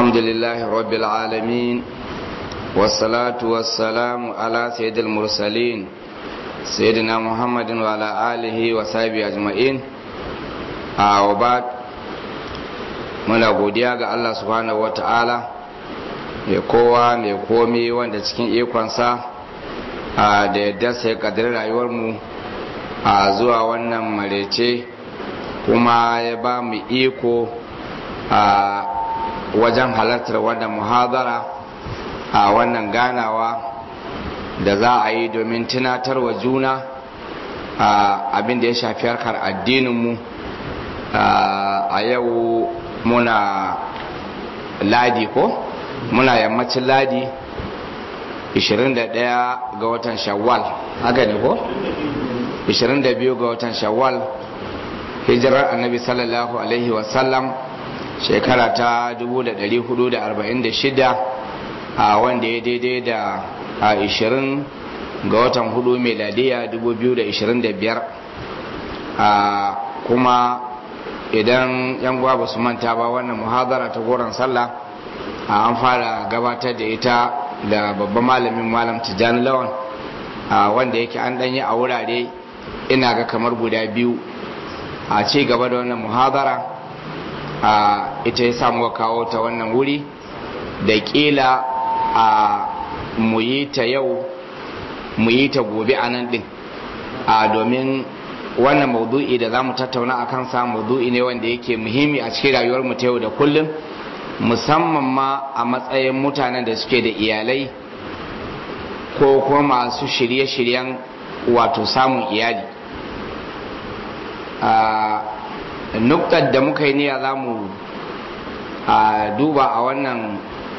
الحمد لله رب العالمين والصلاة والسلام على سيد المرسلين سيدنا محمد وعلى آله وصحبه أجمعين وبعد muna godiya ga Allah subhanahu wata'ala mai kowa mai komi wanda cikin ikonsa da yadda sai kadar rayuwarmu a zuwa wannan marece kuma ya ba mu iko a wajen halartar wannan muhadara a wannan ganawa da za a yi domin tunatarwa juna abin da ya shafi harkar addininmu a yau muna ladi ko muna yammacin ladi 21 ga watan shawwal haka ne ko 22 ga watan shawwal hijirar annabi sallallahu alaihi wasallam shekara ta 1446 a wanda ya daidai da 20 ga watan hudu meladiya 2025 kuma idan yan ba su manta ba wannan muhadara ta goron sallah an fara gabatar da ita da babban malamin malam tijjani lawan wanda yake an danyi a wurare ina ga kamar guda biyu a ci gaba da wannan muhadara ita ya samu kawo ta wannan wuri da kila a mu yi ta yau mu yi ta gobe a nan din domin wannan maudu'i da za mu tattauna a kansa maudu'i ne wanda yake muhimmi a cikin rayuwar mu ta yau da kullum musamman ma a matsayin mutanen da suke da iyalai ko kuma masu shirye-shiryen wato samun iyali nuktar da muka yi niyya za mu duba a wannan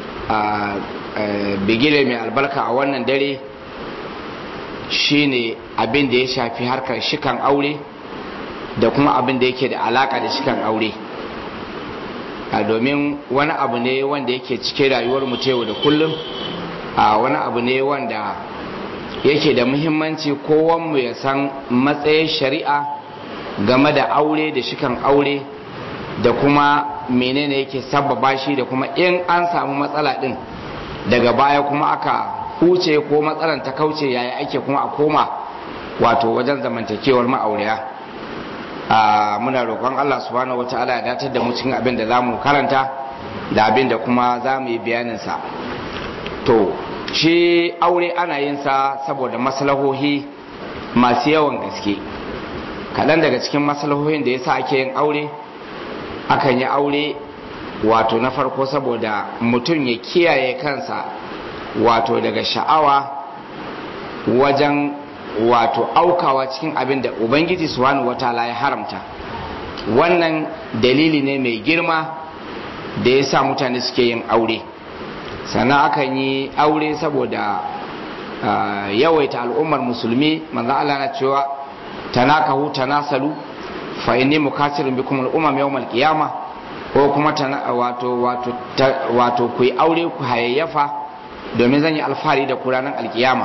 bigire mai albarka a wannan dare shine abin da ya shafi harkar shikan aure da kuma abin da yake da alaka da shikan aure domin wani abu ne wanda yake cike rayuwar mu yau da kullum wani abu ne wanda yake da muhimmanci kowanmu ya san matsayin shari'a game da aure da shikan aure da kuma menene yake sababa shi da kuma in an samu matsala din daga baya kuma aka huce ko matsalan ta kauce yaya ake kuma a koma wato wajen zamantakewar ma'auriya muna roƙon Allah subhanahu wata'ala ya datar da mu cikin abin da zamu karanta da abin da kuma za mu yi bayanin sa to shi aure ana yin sa saboda maslahohi masu yawan gaske kaɗan daga cikin maslahohin da yasa ake yin aure akan yi aure wato na farko saboda mutum ya kiyaye kansa wato daga sha'awa wajen wato aukawa cikin abin da ubangiji subhanahu wataala ya haramta wannan dalili ne mai girma da ya sa mutane suke yin aure sannan akan yi aure saboda yawaita al'ummar musulmi manzo Allah na cewa tanakahu tanasalu fa inni mukasirun bikum al-umam yawm al-qiyamah ko kuma wato wato wato ku yi aure ku hayayyafa domin zan yi alfahari da kuranan alkiyama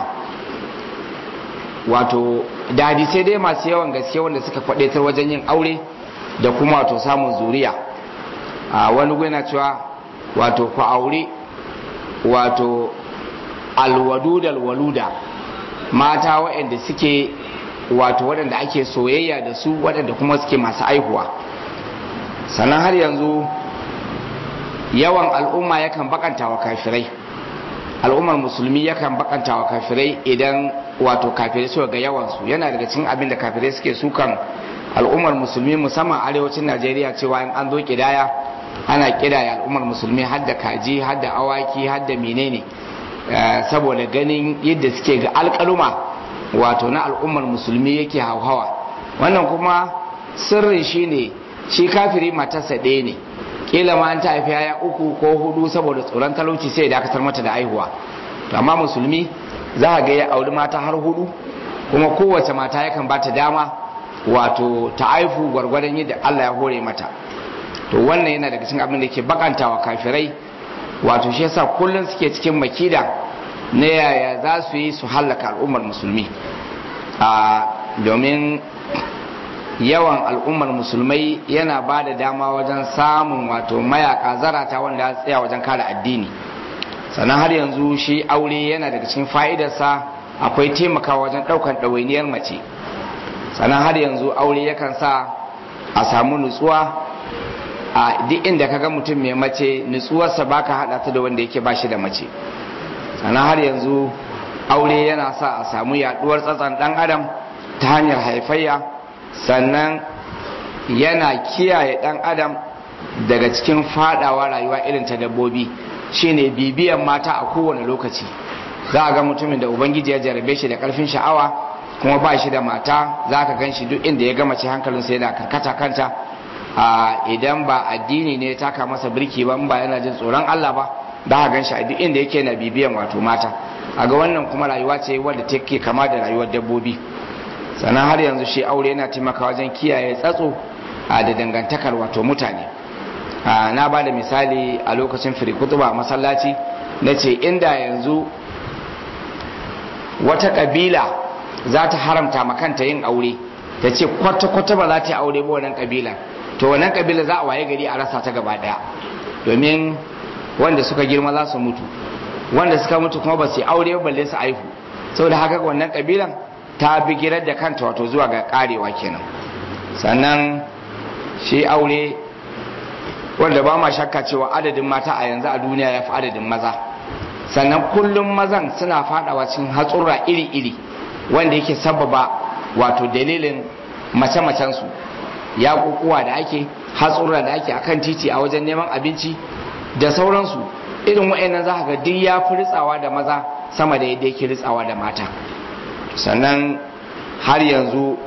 wato da hadisai dai masu yawan gaske wanda suka faɗaitar wajen yin aure da kuma wato samun zuriya a wani gwina cewa wato ku aure wato alwadudal waluda mata waɗanda suke wato waɗanda ake soyayya da su waɗanda kuma suke masu aihuwa sannan har yanzu yawan al'umma yakan bakanta wa kafirai al'ummar musulmi yakan bakanta wa kafirai idan wato kafirai suka ga yawansu yana daga cikin abin da kafirai suke sukan al'ummar musulmi musamman arewacin najeriya cewa in an zo kidaya ana kidaya al'ummar musulmi har da kaji har da awaki har da menene saboda ganin yadda suke ga alkaluma wato na al'ummar musulmi yake hauhawa wannan kuma sirrin shine shi kafiri matarsa ɗaya ne kila ma an ta haifi yaya uku ko hudu saboda tsoron talauci sai ya dakatar mata da aihuwa amma musulmi za a ga ya auri mata har hudu kuma kowace mata yakan ba ta dama wato ta aihu gwargwadon yadda Allah ya hore mata to wannan yana daga cikin abin da ke bakantawa kafirai wato shi yasa kullum suke cikin makida na yaya za su yi su hallaka al'ummar musulmi a domin yawan al'ummar musulmai yana ba da dama wajen samun wato mayaka zarata wanda ya tsaya wajen kare addini sannan har yanzu shi aure yana daga cikin fa'idarsa akwai taimakawa wajen ɗaukan ɗawainiyar mace sannan har yanzu aure yakan sa a samu nutsuwa a duk inda kaga mutum mai mace nutsuwarsa baka haɗa ta da wanda yake ba shi da mace sannan har yanzu aure yana sa a samu yaɗuwar tsatsan ɗan adam ta hanyar haifayya sannan yana kiyaye ɗan adam daga cikin fadawa rayuwa irin ta dabbobi shine bibiyan mata a kowane lokaci za a ga mutumin da ubangiji ya jarabe shi da karfin sha'awa kuma ba shi da mata za ka gan shi duk inda ya gama ce hankalinsa yana karkata kanta idan ba addini ne taka masa birki ba ba yana jin tsoron Allah ba za ka gan shi a duk inda yake na bibiyan wato mata a ga wannan kuma rayuwa ce wadda take kama da rayuwar dabbobi sannan har yanzu shi aure yana taimaka wajen kiyaye tsatso da dangantakar wato mutane na ba da misali a lokacin firikutuba masallaci na ce inda yanzu wata kabila za ta haramta makanta yin aure ta ce kwata-kwata ba za ta yi aure ba wannan kabila to wannan kabila za a waye gari a rasa ta gaba daya domin wanda suka girma za su mutu wanda suka mutu kuma ba su yi aure balle su aihu saboda haka wannan kabilan ta bi girar da kanta wato zuwa ga karewa kenan sannan shi aure wanda ba ma shakka cewa adadin mata a yanzu a duniya ya fi adadin maza sannan kullum mazan suna fadawa cikin hatsurra iri-iri wanda yake sababa wato dalilin mace-macensu ya kukuwa da ake hatsurra da ake akan titi a wajen neman abinci da sauransu irin wa'annan za ga duk ya fi ritsawa da maza sama da yadda yake ritsawa da mata sannan har yanzu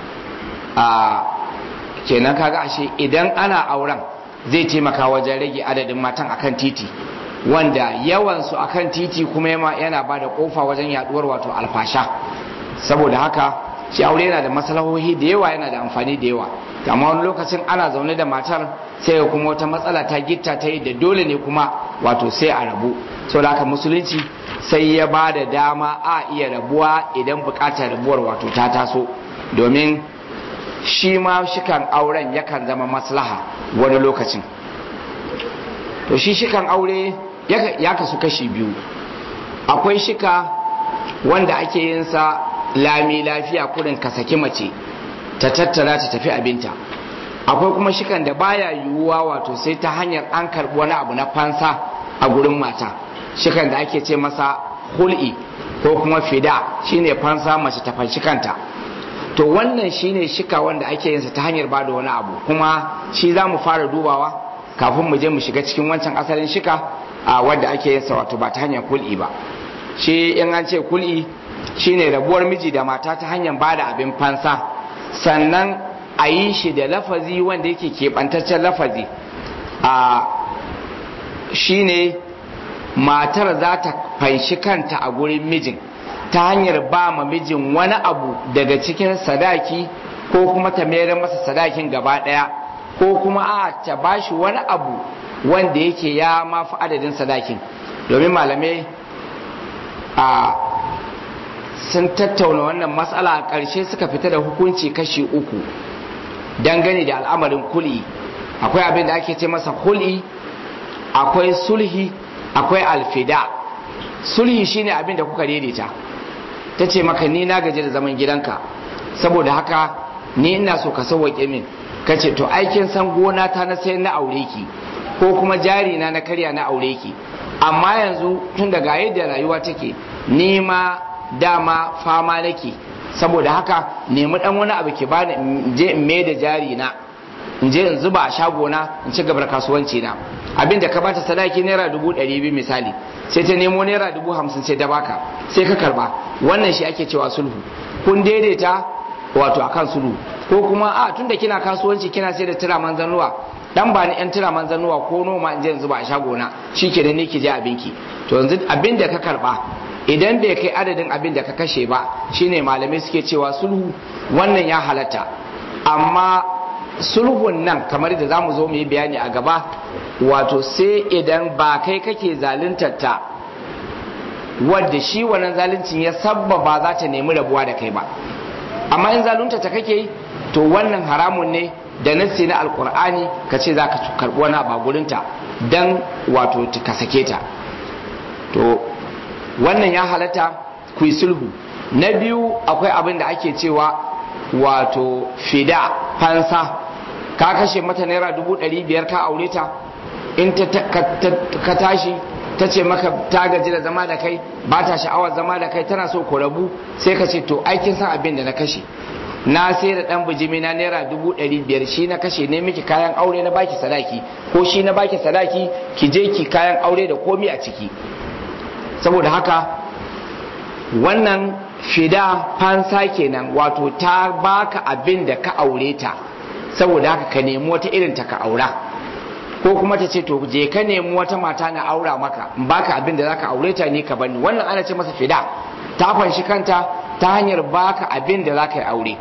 a kenan kaga ashe idan ana auren zai taimaka wajen rage adadin matan akan titi wanda yawansu akan titi kuma yana ba da kofa wajen yaduwar wato alfasha saboda haka shi aure yana da maslahohi da yawa yana da amfani da yawa amma wani lokacin ana zaune da matar sai kuma wata matsala ta gitta ta yi da dole ne kuma wato sai a rabu saboda haka musulunci sai ya ba da dama a iya rabuwa idan bukatar rabuwar wato ta taso domin shi ma shikan auren yakan zama maslaha wani lokacin to shi shikan aure ya kasu kashi biyu akwai shika wanda ake yin sa lami lafiya kurin ka saki mace ta tattara ta tafi abinta akwai kuma shikan da baya yiwuwa wato sai ta hanyar an karbi wani abu na fansa a gurin mata shikan da ake ce masa hul'i ko kuma fida shine fansa mace ta fanshi kanta to wannan shine shika wanda ake yin sa ta hanyar bada wani abu kuma shi za mu fara dubawa kafin mu je mu shiga cikin wancan asalin shika a wanda ake yin sa wato ba ta hanyar kul'i ba shi in an ce kul'i shine rabuwar miji da mata ta hanyar bada abin fansa sannan a yi shi da lafazi wanda yake keɓantaccen lafazi a shine matar za ta fanshi kanta a gurin mijin ta hanyar ba ma mijin wani abu daga cikin sadaki ko kuma ta mayar masa sadakin gaba ɗaya ko kuma a ta bashi wani abu wanda yake ya mafi adadin sadakin domin malamai a sun tattauna wannan matsala a ƙarshe suka fita da hukunci kashi uku dangane da al'amarin kuli akwai abin da ake ce masa kuli akwai sulhi akwai alfida sulhi shine abin da kuka daidaita ta ce maka ni na gaji da zaman gidanka saboda haka ni ina so ka sauwaƙe min ka ce to aikin san gona ta na sai na aure ki ko kuma jari na na karya na aure ki amma yanzu tun daga yadda rayuwa take ni ma dama fama nake saboda haka nemi dan wani abu ki bani in je in mai da jari na in je in zuba a shagona in ci gabar kasuwanci na abinda ka bata sadaki naira dubu ɗari biyu misali sai ta nemo naira dubu hamsin sai ta baka sai ka karba wannan shi ake cewa sulhu kun daidaita wato akan sulhu ko kuma a tunda kina kasuwanci kina sai da turaman zanuwa dan ba ni yan turaman zanuwa ko noma in je in zuba a shagona shike da ne ki je abinki to yanzu abin da ka karba idan bai kai adadin abin da ka kashe ba shine malamai suke cewa sulhu wannan ya halatta amma sulhun nan kamar da zamu zo mu yi bayani a gaba wato sai idan ba kai kake zaluntar ta wadda shi wannan zaluncin ya sabbaba za ta nemi rabuwa da kai ba amma in zalunta ta kake yi to wannan haramun ne da nassi na alkur'ani ka ce za ka karɓi wani abu gurinta don wato ka sake ta to wannan ya halatta ku yi sulhu na biyu akwai abin da ake cewa wato fida fansa ka kashe mata naira dubu ɗari biyar ka aure ta in ka tashi ta ce maka ta gaji da zama da kai ba ta sha'awar zama da kai tana so ku rabu sai ka ce to aikin san abin da na kashe na sai da dan bijimi na naira dubu ɗari biyar shi na kashe ne miki kayan aure na baki sadaki ko shi na baki sadaki ki je ki kayan aure da komi a ciki saboda haka wannan fida fansa kenan wato ta baka abin da ka aure ta saboda haka ka nemi wata irin ta ka aura ko kuma ta ce to je ka nemi wata mata na aura maka in baka abin da zaka aure ta ne ka bani wannan ana ce masa fida ta fanshi kanta ta hanyar baka abin da zaka yi aure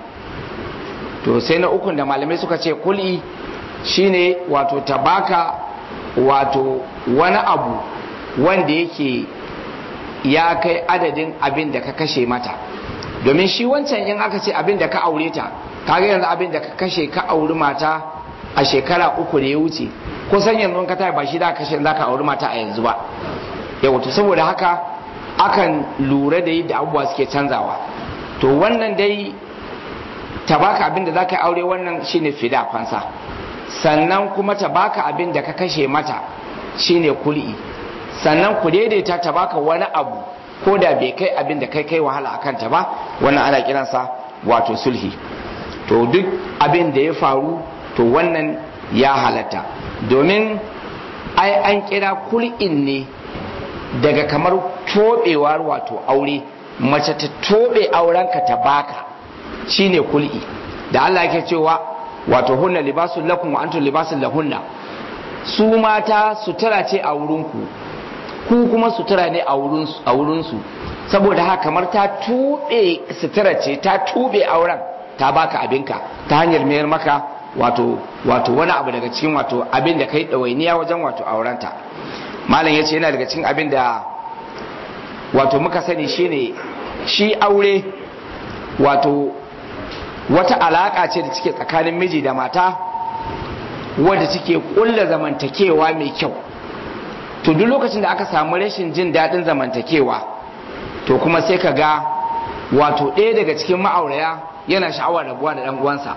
to sai na ukun da malamai suka ce kuli shine wato ta baka wato wani abu wanda yake ya kai adadin abin da ka kashe mata domin shi wancan in aka ce abin da ka aure ta kaga yanzu abin da ka kashe ka auri mata a shekara uku da ya wuce kusan yanzu ka tayi ba shi da kashe za ka auri mata a yanzu ba yau to saboda haka akan lura da yadda abubuwa suke canzawa to wannan dai ta baka abin da za ka aure wannan shine fida fansa sannan kuma ta baka abin da ka kashe mata shine kul'i sannan ku daidaita ta baka wani abu ko da bai kai abin da kai kai wahala akan ta ba wannan ana kiransa wato sulhi to duk abin da ya faru to wannan ya halatta domin ai an kira kul'in ne daga kamar tobewar wato aure mace ta tobe aurenka ta baka shine kul'i da Allah yake cewa wato hunna libasun lakum wa antum libasun lahunna su mata sutura ce a wurinku ku kuma sutura ne a wurinsu saboda haka kamar ta tube sutura ce ta tube auren ta baka abinka ta hanyar mayar maka wato wato wani abu daga cikin wato abin da kai ɗawainiya wajen wato aurenta malam ya ce yana daga cikin abin da wato muka sani shine shi aure wato wata alaƙa ce da take tsakanin miji da mata wadda take ƙulla zamantakewa mai kyau to duk lokacin da aka samu rashin jin daɗin zamantakewa to kuma sai ka ga wato ɗaya daga cikin ma'auraya yana sha'awar rabuwa da ɗan uwansa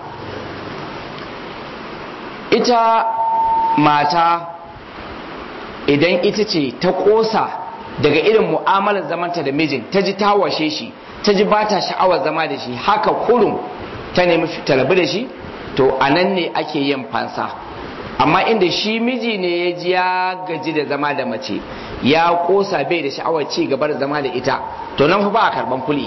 ita mata idan ita ce ta ƙosa daga irin mu'amalar zamanta da mijin ta ji ta washe shi ta ji ba ta sha'awar zama da shi haka kurum ta nemi talabi da shi to a nan ne ake yin fansa amma inda shi miji ne ya ji ya gaji da zama da mace ya kosa bai da sha'awar ci gaba da zama da ita to nan fa ba a karban kuli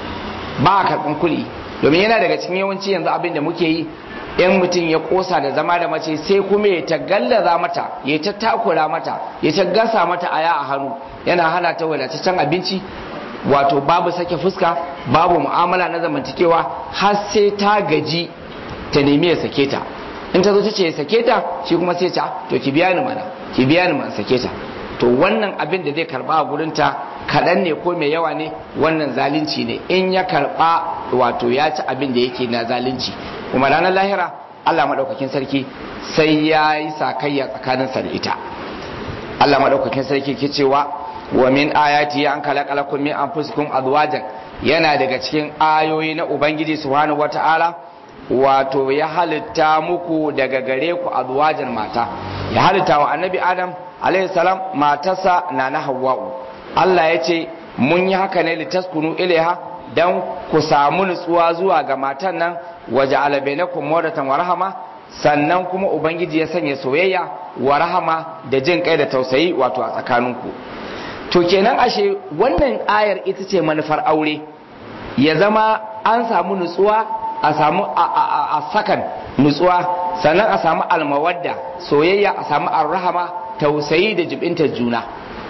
ba a karban kuli domin yana daga cikin yawanci yanzu abin da muke yi in mutum ya kosa da zama da mace sai kuma ya ta gallaza mata ya ta takura mata ya ta gasa mata aya a hannu yana hana ta wadataccen abinci wato babu sake fuska babu mu'amala na zamantakewa har sai ta gaji ta nemi ya sake ta in ta zo ta ce ya sake ta shi kuma sai ta to ki biya ni mana ki biya ni mana sake ta to wannan abin da zai karba a gurin ta kaɗan ne ko mai yawa ne wannan zalunci ne in ya karba wato ya ci abin da yake na zalunci kuma ranar lahira Allah maɗaukakin sarki sai ya yi sakayya tsakaninsa da ita Allah maɗaukakin sarki ke cewa wa min ayati an khalaqalakum min anfusikum azwajan yana daga cikin ayoyi na ubangiji subhanahu wataala wato ya halitta muku daga gare ku azwajan mata ya halitta wa annabi adam alaihi salam matarsa na na hawwa'u Allah ya ce mun yi haka ne litaskunu ilaiha dan ku samu nutsuwa zuwa ga matan nan waje alabainakum mawadatan wa rahama sannan kuma ubangiji ya sanya soyayya wa rahama da jin kai da tausayi wato a tsakaninku to kenan ashe wannan ayar ita ce manufar aure ya zama an samu nutsuwa a samu a sakan nutsuwa sannan a samu almawadda soyayya a samu arrahama tausayi da jibinta juna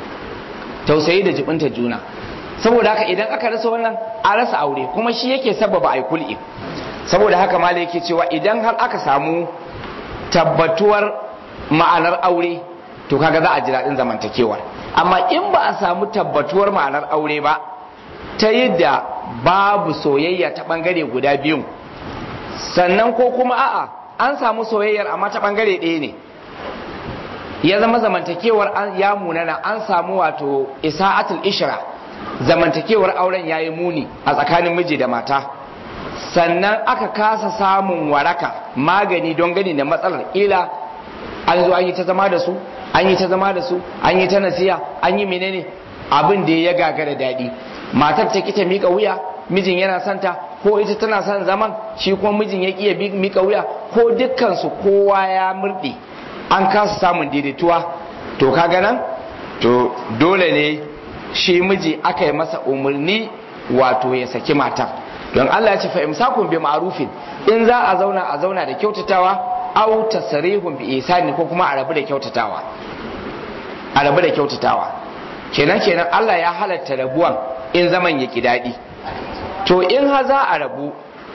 tausayi da jibinta juna saboda haka idan aka rasa wannan a rasa aure kuma shi yake sababa ai kul'i saboda haka malai yake cewa idan har aka samu tabbatuwar ma'anar aure to kaga za a ji daɗin zamantakewar amma in ba a samu tabbatuwar ma'anar aure ba ta yadda babu soyayya ta bangare guda biyun sannan ko kuma a'a an samu soyayyar amma ta bangare ɗaya ne ya zama zamantakewar ya munana an samu wato isa'atul ishra zamantakewar auren ya yi muni a tsakanin miji da mata sannan aka kasa samun waraka magani don gani da matsalar ila an zo an yi ta zama da su an yi ta zama da su an yi ta nasiya an yi menene abin da ya gagara daɗi matar ta kita mika wuya mijin yana santa ko ita tana son zaman shi kuma mijin ya iya mika wuya ko dukkansu kowa ya murɗe an kasa samun daidaituwa to kaga nan to dole ne shi miji aka yi masa umarni wato ya saki matar don Allah ya ce fa imsakun bi ma'rufin in za a zauna a zauna da kyautatawa aw tasrihun bi ihsani ko kuma a rabu da kyautatawa a rabu da kyautatawa kenan kenan Allah ya halatta rabuwan in zaman ya ki daɗi to in ha za a rabu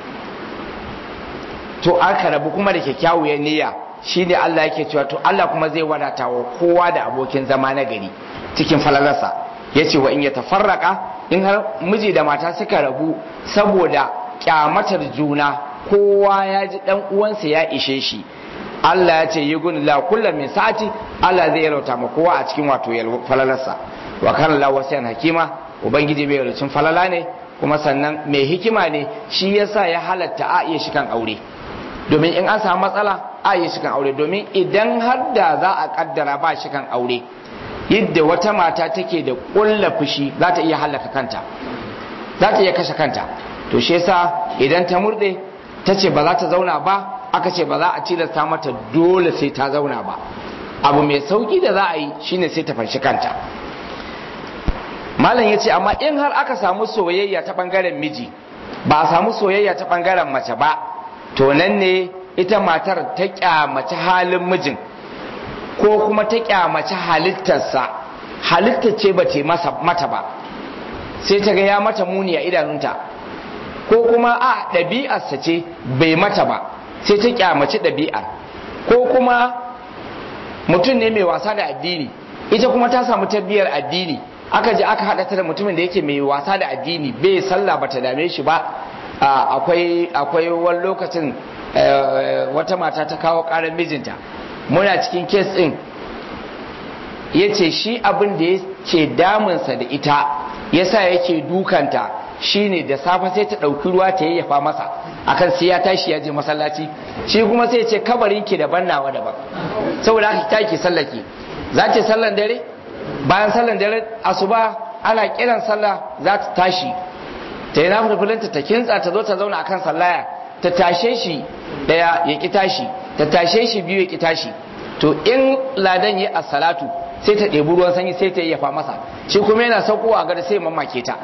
to aka rabu kuma da kyakkyawar niyya shi ne Allah yake cewa to Allah kuma zai wadata wa kowa da abokin zama na gari cikin falalarsa ya ce wa in ya tafarraka in har miji da mata suka rabu saboda kyamatar juna kowa ya ji dan uwansa ya ishe shi Allah ya ce yi gun la kullum min sa'ati Allah zai yalauta ma kowa a cikin wato falalarsa wa kana la wasiyan hakima ubangiji bai yalucin falala ne kuma sannan mai hikima ne shi yasa ya halatta a iya shikan aure domin in an samu matsala a yi shikan aure domin idan har da za a kaddara ba shikan aure yadda wata mata take da kulla fushi za ta iya hallaka kanta za ta iya kashe kanta to shi yasa idan ta murde ta ce ba za ta zauna ba aka ce ba za a tilasta mata dole sai ta zauna ba abu mai sauki da za a yi shine sai ta fanshi kanta malam ya ce amma in har aka samu soyayya ta bangaren miji ba a samu soyayya ta bangaren mace ba to nan ne ita matar ta kyamaci halin mijin ko kuma ta kyamaci halittarsa halittar ce ba ta mata ba sai ta ga ya mata muni a idanunta ko kuma a ɗabi'arsa ce bai mata ba sai ta kyamaci ɗabi'ar ko kuma mutum ne mai wasa da addini ita kuma ta samu tarbiyyar addini aka je aka haɗa ta da mutumin da yake mai wasa da addini bai sallah bata dame shi ba akwai akwai wani lokacin wata mata ta kawo ƙarar mijinta muna cikin kes ɗin ya ce shi abin da yake damunsa da ita yasa yake dukanta shine da safe sai ta ɗauki ruwa ta yayyafa masa akan sai ya tashi ya je masallaci shi kuma sai ce kabarin ki daban nawa daban saboda haka ta ki sallaki za ta sallan dare bayan sallan dare asuba ana kiran sallah za ta tashi ta yi nafi filinta ta kintsa ta zo ta zauna akan sallaya ta tashe shi daya ya ki tashi ta tashe shi biyu ya ki tashi to in ladan yi salatu sai ta ɗebi ruwan sanyi sai ta yayyafa masa shi kuma yana saukowa gada sai mamake ta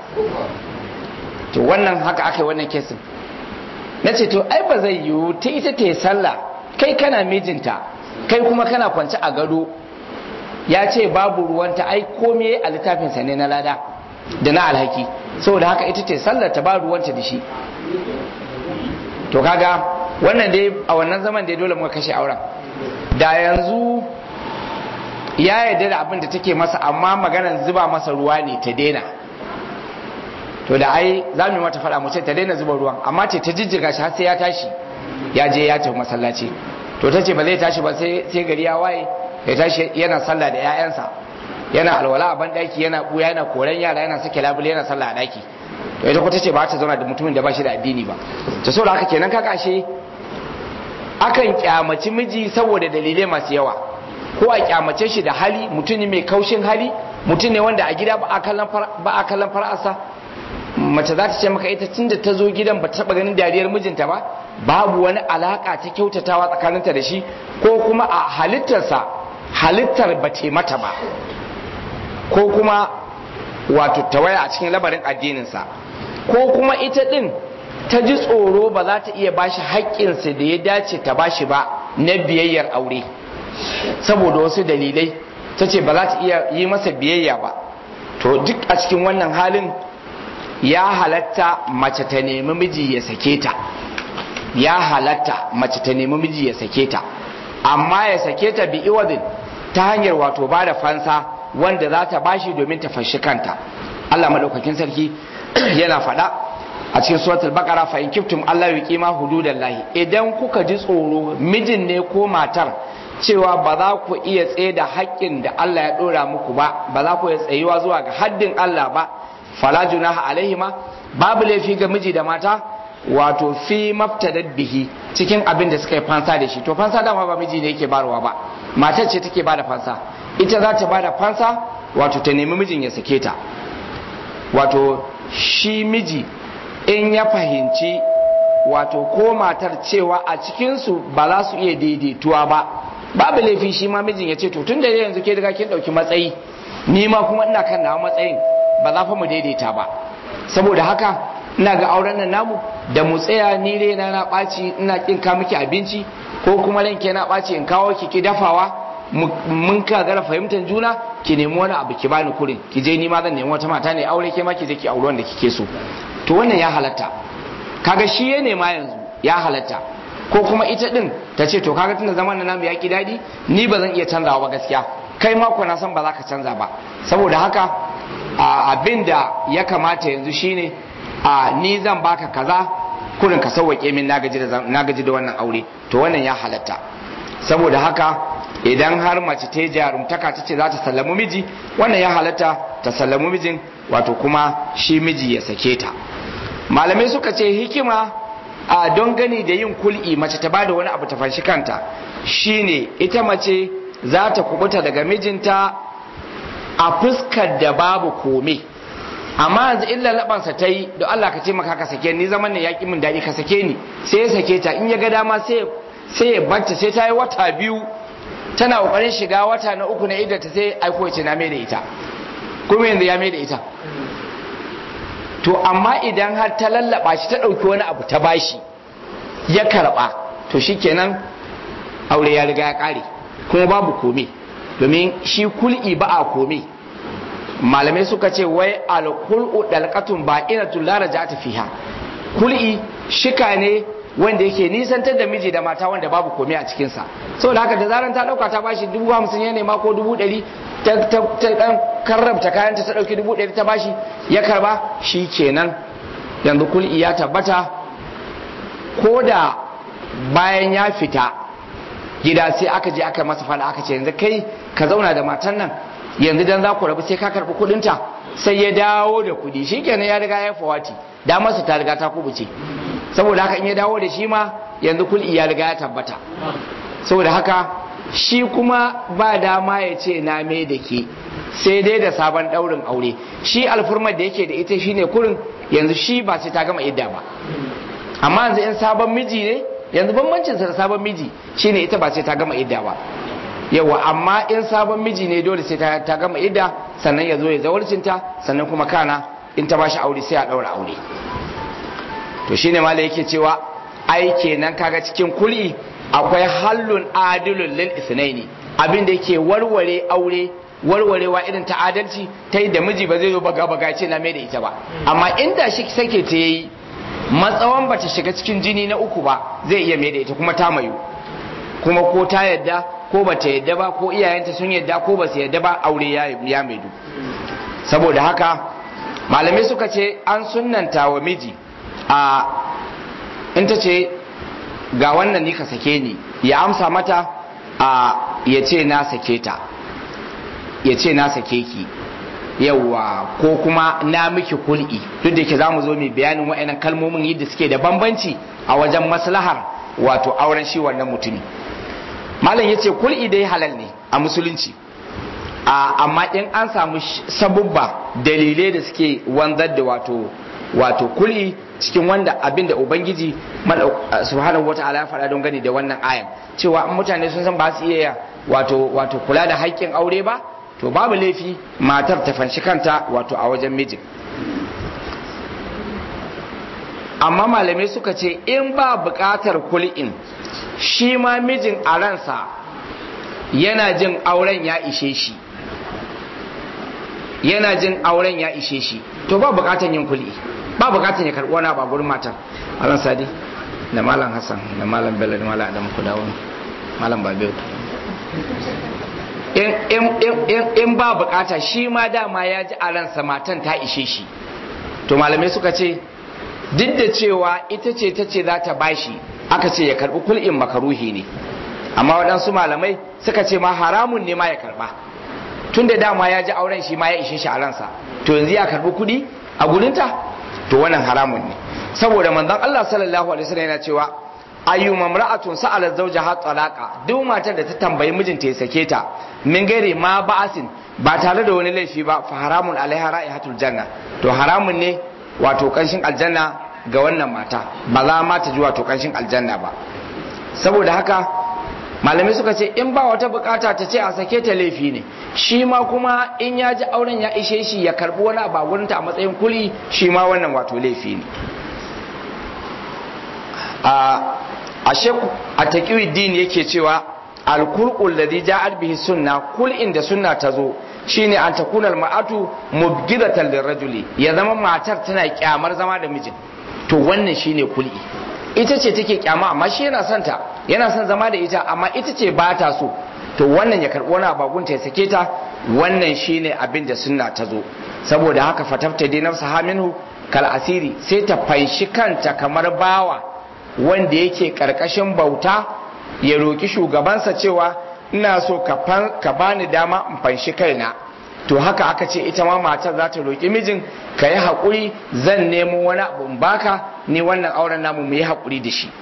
to wannan haka aka yi wannan kesin na ce to ai ba zai yiwu ta ita ta yi sallah kai kana mijinta kai kuma kana kwance a gado ya ce babu ruwanta ai komai a littafinsa ne na lada da na alhaki saboda haka ita ce sallar ta ba ruwanta da shi to kaga wannan dai a wannan zaman dai dole muka kashe auren da yanzu ya yarda da abin da take masa amma maganar zuba masa ruwa ne ta daina to da ai za mu yi mata faɗa mu ce ta daina zuba ruwan amma ce ta jijjiga shi har sai ya tashi ya je ya tafi masallaci to ta ce ba zai tashi ba sai gari ya waye ya tashi yana sallah da 'ya'yansa yana alwala a banɗaki yana ɓuya yana koren yara yana sake labule yana sallah a ɗaki to ita ko ta ce ba ta zauna da mutumin da ba shi da addini ba ta so da haka kenan kaka ashe akan kyamaci miji saboda dalilai masu yawa ko a kyamace shi da hali mutum ne mai kaushin hali mutum ne wanda a gida ba a kallon fara'asa mace za ta ce maka ita tun da ta zo gidan ba ta taɓa ganin dariyar mijinta ba babu wani alaka ta kyautatawa tsakaninta da shi ko kuma a halittarsa halittar ba ce mata ba ko kuma wato tawaya a cikin labarin addininsa ko kuma ita ɗin ta ji tsoro ba za ta iya bashi haƙƙinsa da ya dace ta bashi ba na biyayyar aure saboda wasu dalilai ta ce ba za ta iya yi masa biyayya ba to duk a cikin wannan halin ya halatta mace ta nemi miji ya sake ta ya halatta mace ta nemi miji ya sake ta amma ya sake ta bi iwadin ta hanyar wato ba da fansa wanda za ta bashi domin ta fashi kanta Allah madaukakin sarki yana faɗa a cikin suratul baqara fa in kiftum Allah yuqima hududallahi idan kuka ji tsoro mijin ne ko matar cewa ba za ku iya tsaye da haƙƙin da Allah ya ɗora muku ba ba za ku iya tsayuwa zuwa ga haddin Allah ba fala junaha alaihima babu laifi ga miji da mata wato fi maftadat bihi cikin abin da suka yi fansa da shi to fansa dama ba miji ne yake barwa ba matar ce take bada fansa ita za ta bada fansa wato ta nemi mijin ya sake ta wato shi miji in ya fahimci wato ko matar cewa a cikinsu ba za su iya daidaituwa ba babu laifi shi ma mijin ya ce to tun da yanzu ke riga kin ɗauki matsayi ni ma kuma ina kan nawa matsayin ba za fa mu daidaita ba saboda haka ina ga auren nan namu da mu tsaya ni rena na ɓaci ina kin ka miki abinci ko kuma ranke na ɓaci in kawo ki ki dafawa mun ka gara fahimtar juna ki nemi wani abu ki bani kurin ki je ni ma zan nemi wata mata ne aure ke ma ki je ki auri wanda kike so to wannan ya halatta kaga shi ya nema yanzu ya halatta ko kuma ita din ta ce to kaga tunda zaman namu ya ki dadi ni ba zan iya canzawa ba gaskiya kai ma ko na san ba za ka canza ba saboda haka abin da ya kamata yanzu shine a ni zan baka kaza kurin ka sauwake min na gaji da wannan aure to wannan ya halatta saboda haka idan har mace ta jarumtaka ta ce za ta sallamu miji wannan ya halatta ta sallamu mijin wato kuma shi miji ya sake ta malamai suka ce hikima a don gani da yin kul'i mace ta bada wani abu ta fanshi kanta shine ita mace za ta kubuta daga mijinta a fuskar da babu kome amma yanzu illa labansa ta yi da Allah ka ce maka ka sake ni zaman ne ya ki min daɗi ka sake ni sai ya sake ta in ya ga dama sai ya banta sai ta yi wata biyu tana kokarin shiga wata na uku na idda ta sai aiko ya ce na mai da ita kuma yanzu ya mai da ita to amma idan har ta lallaba shi ta ɗauki wani abu ta bashi ya karɓa to shikenan aure ya riga ya ƙare kuma babu kome domin shi kul'i ba a kome malamai suka ce wai alkul'u dalqatun ba ina tullara ja ta fiha kul'i shika ne wanda yake nisantar da miji da mata wanda babu komai a cikinsa saboda haka da zaran ta dauka ta bashi dubu hamsin ya nema ko dubu ɗari ta dan karrabta kayanta ta dauki dubu ɗari ta bashi ya karba shi kenan yanzu kul'i ya tabbata ko da bayan ya fita gida sai aka je aka masa fada aka ce yanzu kai ka zauna da matan nan yanzu dan za ku rabu sai ka karɓi kuɗinta sai ya dawo da kuɗi shi kenan ya riga ya fawati da masa ta riga ta kubuce saboda haka in ya dawo da shi ma yanzu kul'i ya riga ya tabbata saboda haka shi kuma ba dama ya ce na me da ke sai dai da sabon daurin aure shi alfurmar da yake da ita shine kurin yanzu shi ba sai ta gama idda ba amma yanzu in sabon miji ne yanzu bambancin sa da sabon miji shine ita ba sai ta gama idda ba yawa amma in sabon miji ne dole sai ta gama idda sannan ya zo ya zawarcinta sannan kuma kana in ta bashi aure sai a daura aure to shine malai yake cewa ai kenan kaga cikin kul'i akwai hallun adilun lil isnaini abin da yake warware aure warwarewa irin ta adalci ta yi da miji ba zai zo baga baga ce na mai da ita ba amma inda shi sake ta yi matsawan bata shiga cikin jini na uku ba zai iya mai da ita kuma ta mayu kuma ko ta yadda ko bata yadda ba ko iyayenta sun yadda ko ba su yadda ba aure ya maidu saboda haka malamai suka ce an sunnanta wa miji a in ta ce ga wannan ni ka sake ni ya amsa mata a ya ce na sake ta ya ce na sake ki yawwa ko kuma na miki kul'i duk da ke za mu zo mai bayanin wa'annan kalmomin yadda suke da bambanci a wajen maslahar wato auren shi wannan mutumi malam ya ce kul'i dai halal ne a musulunci amma in an samu sabubba dalilai da suke wanzar da wato wato kul'i cikin wanda abin da ubangiji subhanahu wata'ala ya faɗa don gani da wannan ayan cewa in mutane sun san ba su iya wato wato kula da haƙƙin aure ba to babu laifi matar ta fanshi kanta wato a wajen mijin amma malamai suka ce in ba buƙatar kul'in shi ma mijin a ransa yana jin auren ya ishe shi yana jin auren ya ishe shi to ba buƙatar yin kul'i ba buƙatar ya karɓi wani ba gurin matar malam sadi da malam hassan da malam bello da malam adamu ku dawo malam babewu in ba bukata shi ma dama ya ji a ransa matan ta ishe shi to malamai suka ce duk da cewa ita ce ta ce za ta bashi aka ce ya karbi kul'in makaruhi ne amma waɗansu malamai suka ce ma haramun ne ma ya karba tun da dama ya ji auren shi ma ya ishe shi a ransa to yanzu ya karbi kuɗi a gurinta to wannan haramun ne saboda manzon Allah sallallahu alaihi wasallam yana cewa ayyu mamra'atun sa'ala zawjaha talaqa duk matar da ta tambayi mijinta ya sake ta min gaire ma ba'asin ba tare da wani laifi ba fa haramun alaiha ra'ihatul janna to haramun ne wato kanshin aljanna ga wannan mata ba za ma ta ji wato kanshin aljanna ba saboda haka malamai suka ce in ba wata bukata ta ce a sake ta laifi ne shi ma kuma in ya ji auren ya ishe shi ya karbi wani abu a gurinta a matsayin kuli shi ma wannan wato laifi ne a shekku a taƙiwi yake cewa alkur'ul da ja'at bihi sunna kul inda sunna ta zo shine an takuna almar'atu mubghidatan lirrajuli ya zama matar tana kyamar zama da mijin to wannan shine kul'i ita ce take kyama amma shi yana son ta yana son zama da ita amma ita ce ba ta so to wannan ya karɓi wani abagunta ya sake ta wannan shine abin da sunna ta zo saboda haka fatafta dai nafsa haminhu kal asiri sai ta fanshi kanta kamar bawa wanda yake karkashin bauta ya roki shugabansa cewa ina so ka bani dama in fanshi kaina to haka aka ce ita ma matar za ta roki mijin ka yi haƙuri zan nemo wani abu in baka ni wannan auren namu mu yi haƙuri da shi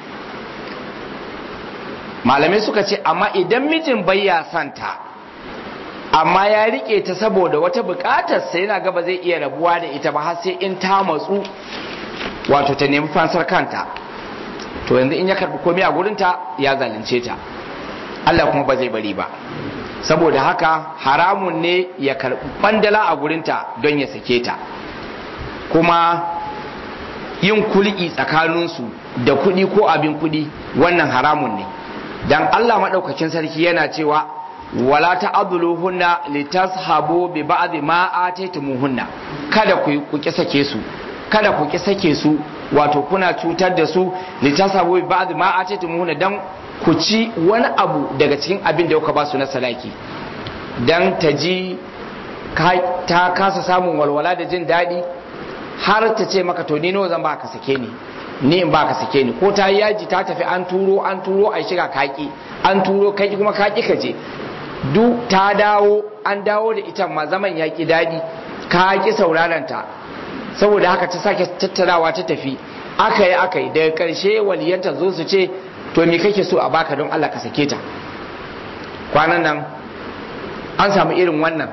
malamai suka ce amma idan mijin bai ya santa amma ya rike ta saboda wata bukatar sai yana gaba zai iya rabuwa da ita ba har sai in ta matsu wato ta nemi fansar kanta to yanzu in ya karbi komai a gurinta ya zalunce ta Allah kuma ba zai bari ba saboda haka haramun ne ya karbi bandala a gurinta don ya sake ta kuma yin kulki tsakaninsu da kuɗi ko abin kuɗi wannan haramun ne dan Allah maɗaukakin sarki yana cewa wala ta'dhuluhunna litashabu bi ba'd ma ataytumuhunna kada ku ku ki sake su kada ku ki sake su wato kuna cutar da su litashabu bi ba'd ma ataytumuhunna dan ku ci wani abu daga cikin abin da kuka ba su na salaki dan ta ji ta kasa samun walwala da jin daɗi har ta ce maka to ni nawa zan ba ka sake ni ni in ba ka sake ni ko ta yi yaji ta tafi an turo an turo a shiga kaki an turo kaki kuma kaki ka je duk ta dawo an dawo da ita ma zaman ya ki daɗi ka ki sauraron ta saboda haka ta sake tattarawa ta tafi aka yi aka yi daga ƙarshe waliyanta zo su ce to me kake so a baka don Allah ka sake ta kwanan nan an samu irin wannan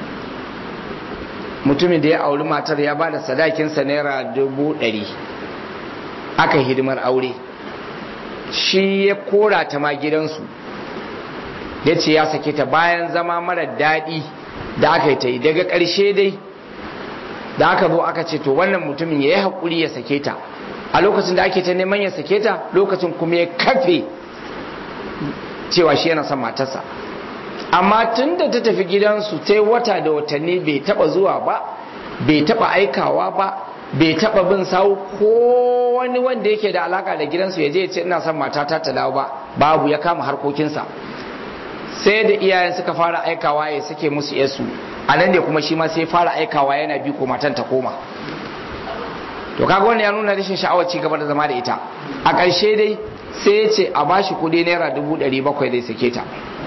mutumin da ya auri matar ya ba da sadakinsa naira dubu ɗari aka hidimar aure shi ya kora ta ma gidansu ya ce ya sake ta bayan zama mara daɗi da aka yi ta yi daga ƙarshe dai da aka zo aka ce to wannan mutumin ya yi haƙuri ya sake ta a lokacin da ake ta neman ya sake ta lokacin kuma ya kafe cewa shi yana son matarsa amma tun da ta tafi gidansu sai wata da watanni bai taba zuwa ba bai taba aikawa ba bai taba bin sawu ko wani wanda yake da alaka da gidansu ya je ya ce ina son matata ta dawo ba babu ya kama harkokinsa sai da iyayen suka fara aikawa ya sake musu yasu a nan ne kuma shi ma sai fara aikawa yana bi ko matan ta koma to kaga wannan ya nuna rashin sha'awar ci gaba da zama da ita a ƙarshe dai sai ya ce a bashi kuɗi naira dubu ɗari bakwai zai sake ta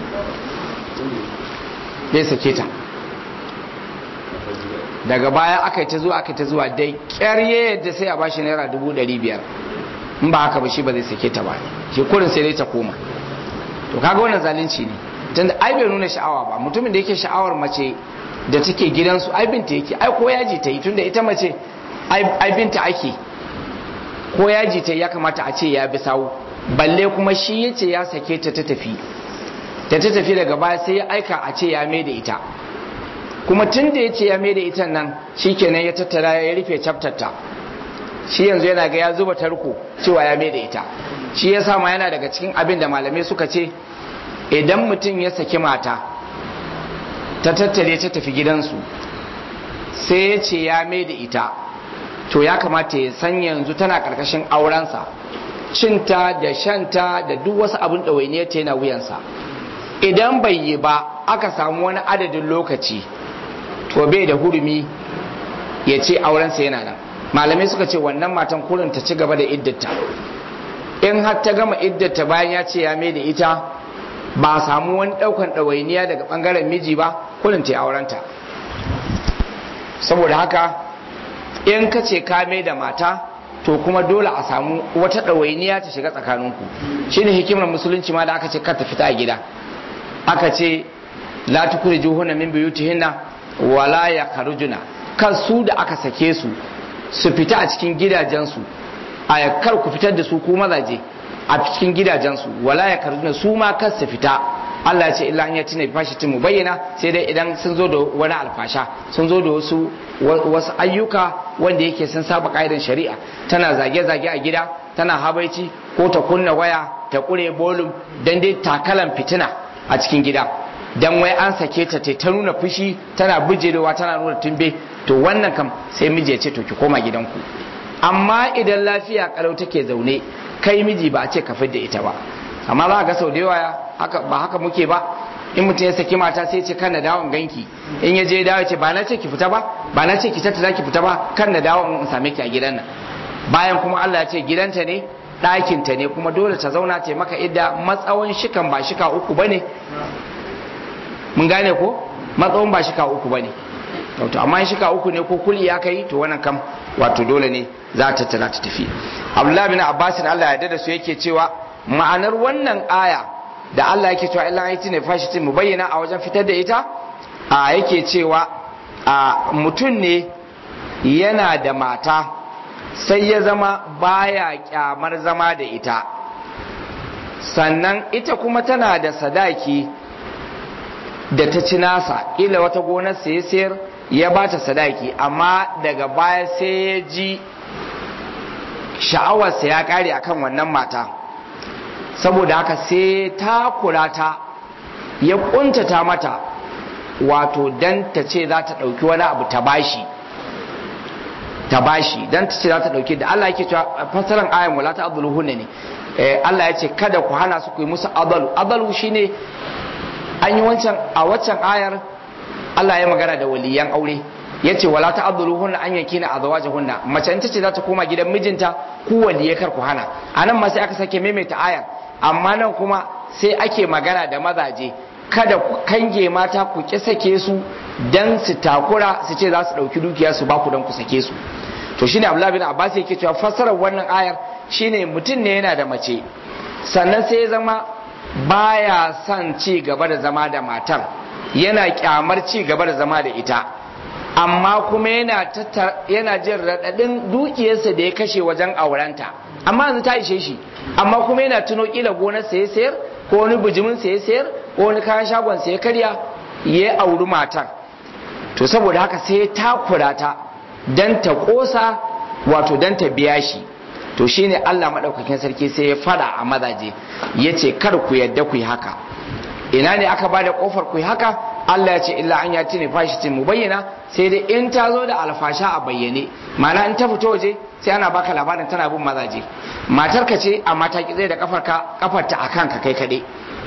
zai sake ta daga baya aka yi ta zuwa aka yi ta zuwa dai ƙyarye yadda sai a bashi naira dubu ɗari biyar in ba haka ba shi ba zai sake ta ba shi kurin sai dai ta koma to kaga wannan zalunci ne tunda ai bai nuna sha'awa ba mutumin da yake sha'awar mace da take gidansu ai binta yake ai ko yaji ta yi tunda ita mace ai binta ake ko yaji ta ya kamata a ce ya bi sawu balle kuma shi ya ce ya sake ta ta tafi da ta tafi daga baya sai ya aika a ce ya mai da ita kuma tun da ya ce ya mai da ita nan shi kenan ya tattara ya rufe chaptarta shi yanzu yana ga ya zuba tarko cewa ya mai da ita shi ya sama yana daga cikin abin da malamai suka ce idan mutum ya saki mata ta tattare ta tafi gidansu sai ya ce ya mai da ita to ya kamata ya san yanzu tana karkashin aurensa cinta da shanta da duk wasu abin ɗawainiyar ta yana wuyansa idan bai yi ba aka samu wani adadin lokaci to bai da hurumi ya ce aurensa yana nan malamai suka ce wannan matan kurin ta ci gaba da iddata in har ta gama iddata bayan ya ce ya mai da ita ba a samu wani daukan ɗawainiya daga ɓangaren miji ba kurin ta aurenta saboda haka in ka ce ka mai da mata to kuma dole a samu wata ɗawainiya ta shiga tsakaninku shine hikimar musulunci ma da aka ce kar ta fita a gida aka ce la tukrijuhunna min buyutihinna wala yakhrujuna kan su da aka sake su su fita a cikin gidajensu a kar ku fitar da su ko mazaje a cikin gidajensu wala yakhrujuna su ma kar su fita Allah ya ce illa an yati ne fashi mu bayyana sai dai idan sun zo da wani alfasha sun zo da wasu wasu ayyuka wanda yake sun saba kaidan shari'a tana zage-zage a gida tana habaici ko ta kunna waya ta kure bolum dan dai takalan fitina a cikin gida dan wai an sake ta ta nuna fushi tana bijirewa tana nuna tumbe to wannan kam sai miji ya ce to ki koma gidanku amma idan lafiya kalau take zaune kai miji ba a ce ka da ita ba amma za ga sau da yawa haka ba haka muke ba in mutum ya saki mata sai ce kan na dawon ganki in ya je dawo ce ba na ce ki fita ba ba na ce ki tattara ki fita ba kan na dawo in same ki a gidan nan bayan kuma Allah ya ce gidanta ne ɗakinta ne kuma dole ta zauna ta maka idda matsawon shikan ba shika uku bane mun gane ko matsawon ba shika uku bane to amma shika uku ne ko kuli ya kai to wannan kam wato dole ne za ta tana ta tafi Abdullahi bin Abbas Allah ya dada su yake cewa ma'anar wannan aya da Allah yake cewa illa ayati ne fashi mu bayyana a wajen fitar da ita a yake cewa a mutum ne yana da mata sai ya zama baya kyamar zama da ita sannan ita kuma tana da sadaki da ta ci nasa ila wata gonar sai sayar ya ba ta sadaki amma daga baya sai ya ji sha'awarsa ya kare akan wannan mata saboda haka sai ta kula ta ya kuntata mata wato dan ta ce za ta ɗauki wani abu ta bashi ta bashi dan ta ce za ta ɗauki da Allah yake cewa fasaran ayan wala ta adulu hunne ne Allah ya ce kada ku hana su ku yi musu adalu adalu shine an yi wancan a waccan ayar Allah ya magana da waliyan aure ya ce wala ta adulu hunna an yanki na azawaja hunna mace in ta ce za ta koma gidan mijinta ku waliye kar ku hana anan ma sai aka sake maimaita ayar amma nan kuma sai ake magana da mazaje kada ku kange mata ku ki sake su dan su takura su ce za su dauki dukiya su ba ku dan ku sake su to shine Abdullah bin Abbas yake cewa fassarar wannan ayar shine mutum ne yana da mace sannan sai ya zama baya son ci gaba da zama da matar yana kyamar ci gaba da zama da ita amma kuma yana yana jin raɗaɗin dukiyarsa da ya kashe wajen aurenta amma yanzu ta ishe shi amma kuma yana tuno kila gonar sa ya sayar ko wani bijimin sa ya sayar ko wani kayan shagon sa ya karya ya auri matar to saboda haka sai ya takura ta dan ta kosa wato dan ta biya shi to shine Allah madaukakin sarki sai ya fada a mazaje yace kar ku yadda ku yi haka ina ne aka bada kofar ku yi haka Allah ya ce illa an yati ne fashi mu bayyana sai dai in ta zo da alfasha a bayyane ma'ana in ta fito waje sai ana baka labarin tana bin mazaje matar ka ce amma ta zai da kafar ka kafar ta akan ka kai kade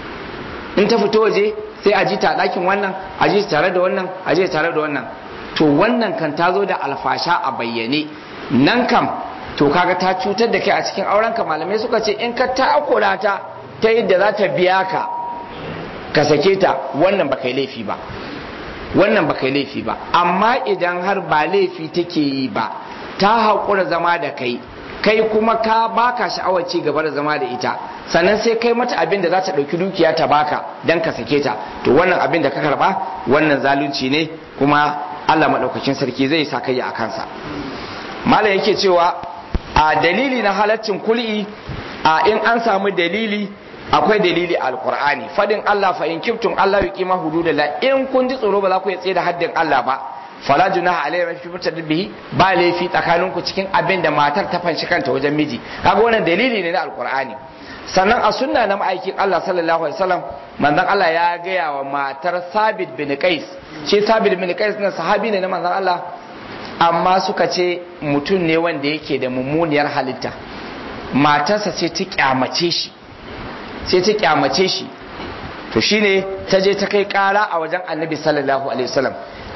in ta fito waje sai a ji ta dakin wannan a ji tare da wannan a ji tare da wannan to wannan kan ta zo da alfasha a bayyane nan kam to kaga ta cutar da kai a cikin aurenka malamai suka ce in ka takura ta ta yadda za ta biya ka ka sake ta wannan ba kai laifi ba wannan ba kai laifi ba amma idan har ba laifi take yi ba ta haƙura zama da kai kai kuma ka baka sha'awar ci gaba da zama da ita sannan sai kai mata abin da za ta ɗauki dukiya ta baka don ka sake ta to wannan abin da ka karba wannan zalunci ne kuma Allah maɗaukakin sarki zai sa kai a kansa malam yake cewa a dalili na halaccin kul'i a in an samu dalili akwai dalili alqur'ani fadin Allah fa in kiftum Allah yuqima hududallah in kun ji tsoro ba za ku tsaye da haddin Allah ba fala junaha alayhi fi mutadda bihi ba laifi tsakanin ku cikin abin da matar ta fanshi kanta wajen miji kaga wannan dalili ne na alqur'ani sannan a sunna na ma'aikin Allah sallallahu alaihi wasallam manzon Allah ya gaya wa matar Sabit bin Qais shi Sabit bin Qais na sahabi ne na manzon Allah amma suka ce mutum ne wanda yake da mummuniyar halitta matarsa sai ta kyamace shi sai ta kyamace shi to shine ta je ta kai kara a wajen annabi sallallahu alaihi wasallam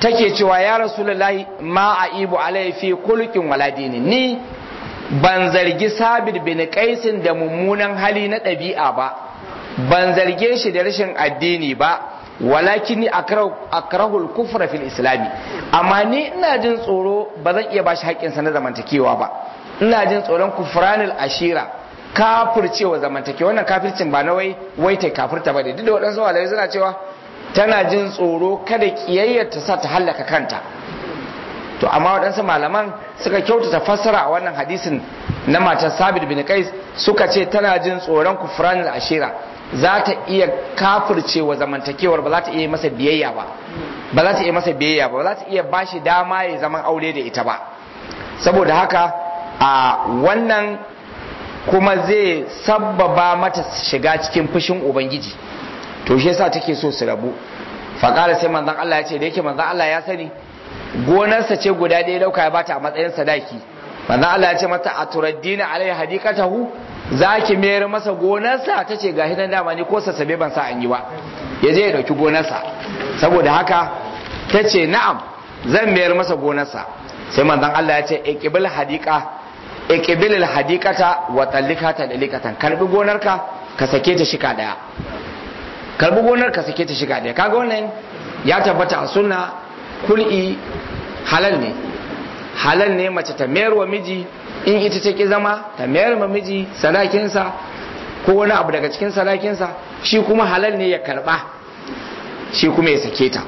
take cewa ya rasulullahi ma aibu alayhi fi kulqin wala dini ni ban zargi sabit bin qaisin da mummunan hali na ɗabi'a ba ban zarge shi da rashin addini ba walakin ni akrahul kufra fil islami amma ni ina jin tsoro ba zan iya bashi haƙƙinsa na zamantakewa ba ina jin tsoron kufranil ashira kafircewa zamantakewa wannan kafircin ba na wai wai ta kafirta ba da duk da waɗansu walai suna cewa tana jin tsoro kada kiyayyar ta sa ta hallaka kanta to amma waɗansu malaman suka kyautata fassara a wannan hadisin na matar sabit bin qais suka ce tana jin tsoron kufranil ashira za ta iya kafircewa zamantakewar ba za ta iya masa biyayya ba ba za ta iya masa biyayya ba ba za ta iya bashi dama ya zaman aure da ita ba saboda haka a wannan kuma zai sabbaba mata shiga cikin fushin ubangiji to shi yasa take so su rabu faƙara sai manzon Allah ya ce da yake manzon Allah ya sani gonarsa ce guda ɗaya dauka ya bata a matsayin sadaki manzon Allah ya ce mata a turaddina alai hadikatahu za ki mayar masa gonarsa ta ce ga hidan dama ne ko sassabe ban sa an yi ba ya je ya dauki gonarsa saboda haka ta ce na'am zan mayar masa gonarsa sai manzon Allah ya ce iqbil hadika iqbil hadikata wa tallikata dalikatan karbi gonarka ka sake ta shika daya karbi gonar ka sake ta shika daya kaga wannan ya tabbata a sunna kul'i halal ne halal ne mace ta mayar wa miji in ita ta ki zama ta mayar ma miji sadakinsa ko wani abu daga cikin sadakinsa shi kuma halal ne ya karba shi kuma ya sake ta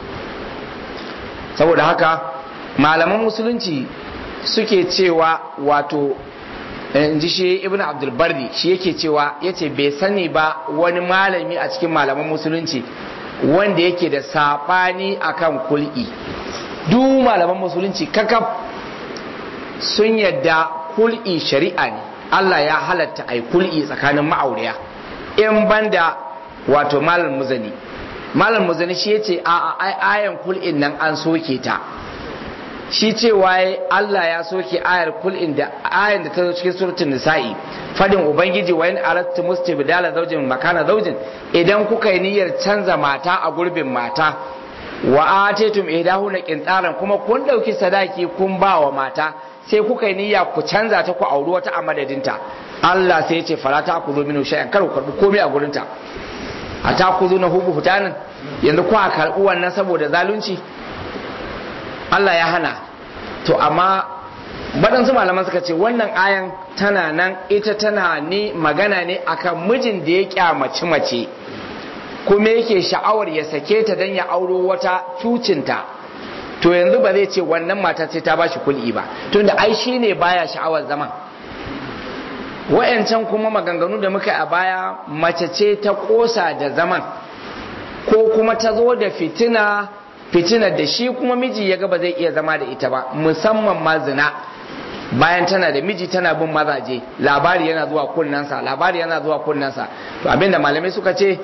saboda haka malaman musulunci suke cewa wato in ji shi ibn abdulbardi shi yake cewa ya ce bai sani ba wani malami a cikin malaman musulunci wanda yake da saɓani akan kul'i duk malaman musulunci kakaf sun yadda kul'i shari'a ne Allah ya halatta ai kul'i tsakanin ma'auriya in banda wato malam muzani malam muzani shi yace a ayan kul'in nan an soke ta shi cewa Allah ya soke ayar kul'in da ayan da ta zo cikin suratul nisa'i fadin ubangiji wa in aradtu mustibdala zawjin makana zawjin idan kuka yi niyyar canza mata a gurbin mata wa atetum ihdahuna qintaran kuma kun dauki sadaki kun ba wa mata sai kuka yi niyya ku canza ta ku auri wata a madadinta Allah sai ya ce fara ta ku zo minu shay'an kar ku karbi komai a gurinta a ta ku zo na hubu hutanin yanzu ku a karbi wannan saboda zalunci Allah ya hana to amma waɗansu malaman suka ce wannan ayan tana nan ita tana ne magana ne akan mijin da ya kyamaci mace kuma yake sha'awar ya sake ta don ya auro wata cucinta to yanzu ba zai ce wannan mata sai ta ba shi kul'i ba tunda ai shi ne baya sha'awar zaman wa'yancan kuma maganganu da muka a baya mace ce ta kosa da zaman ko kuma ta zo da fitina fitina da shi kuma miji ya ga ba zai iya zama da ita ba musamman ma zina bayan tana da miji tana bin mazaje labari yana zuwa kunnansa labari yana zuwa kunnansa to abinda malamai suka ce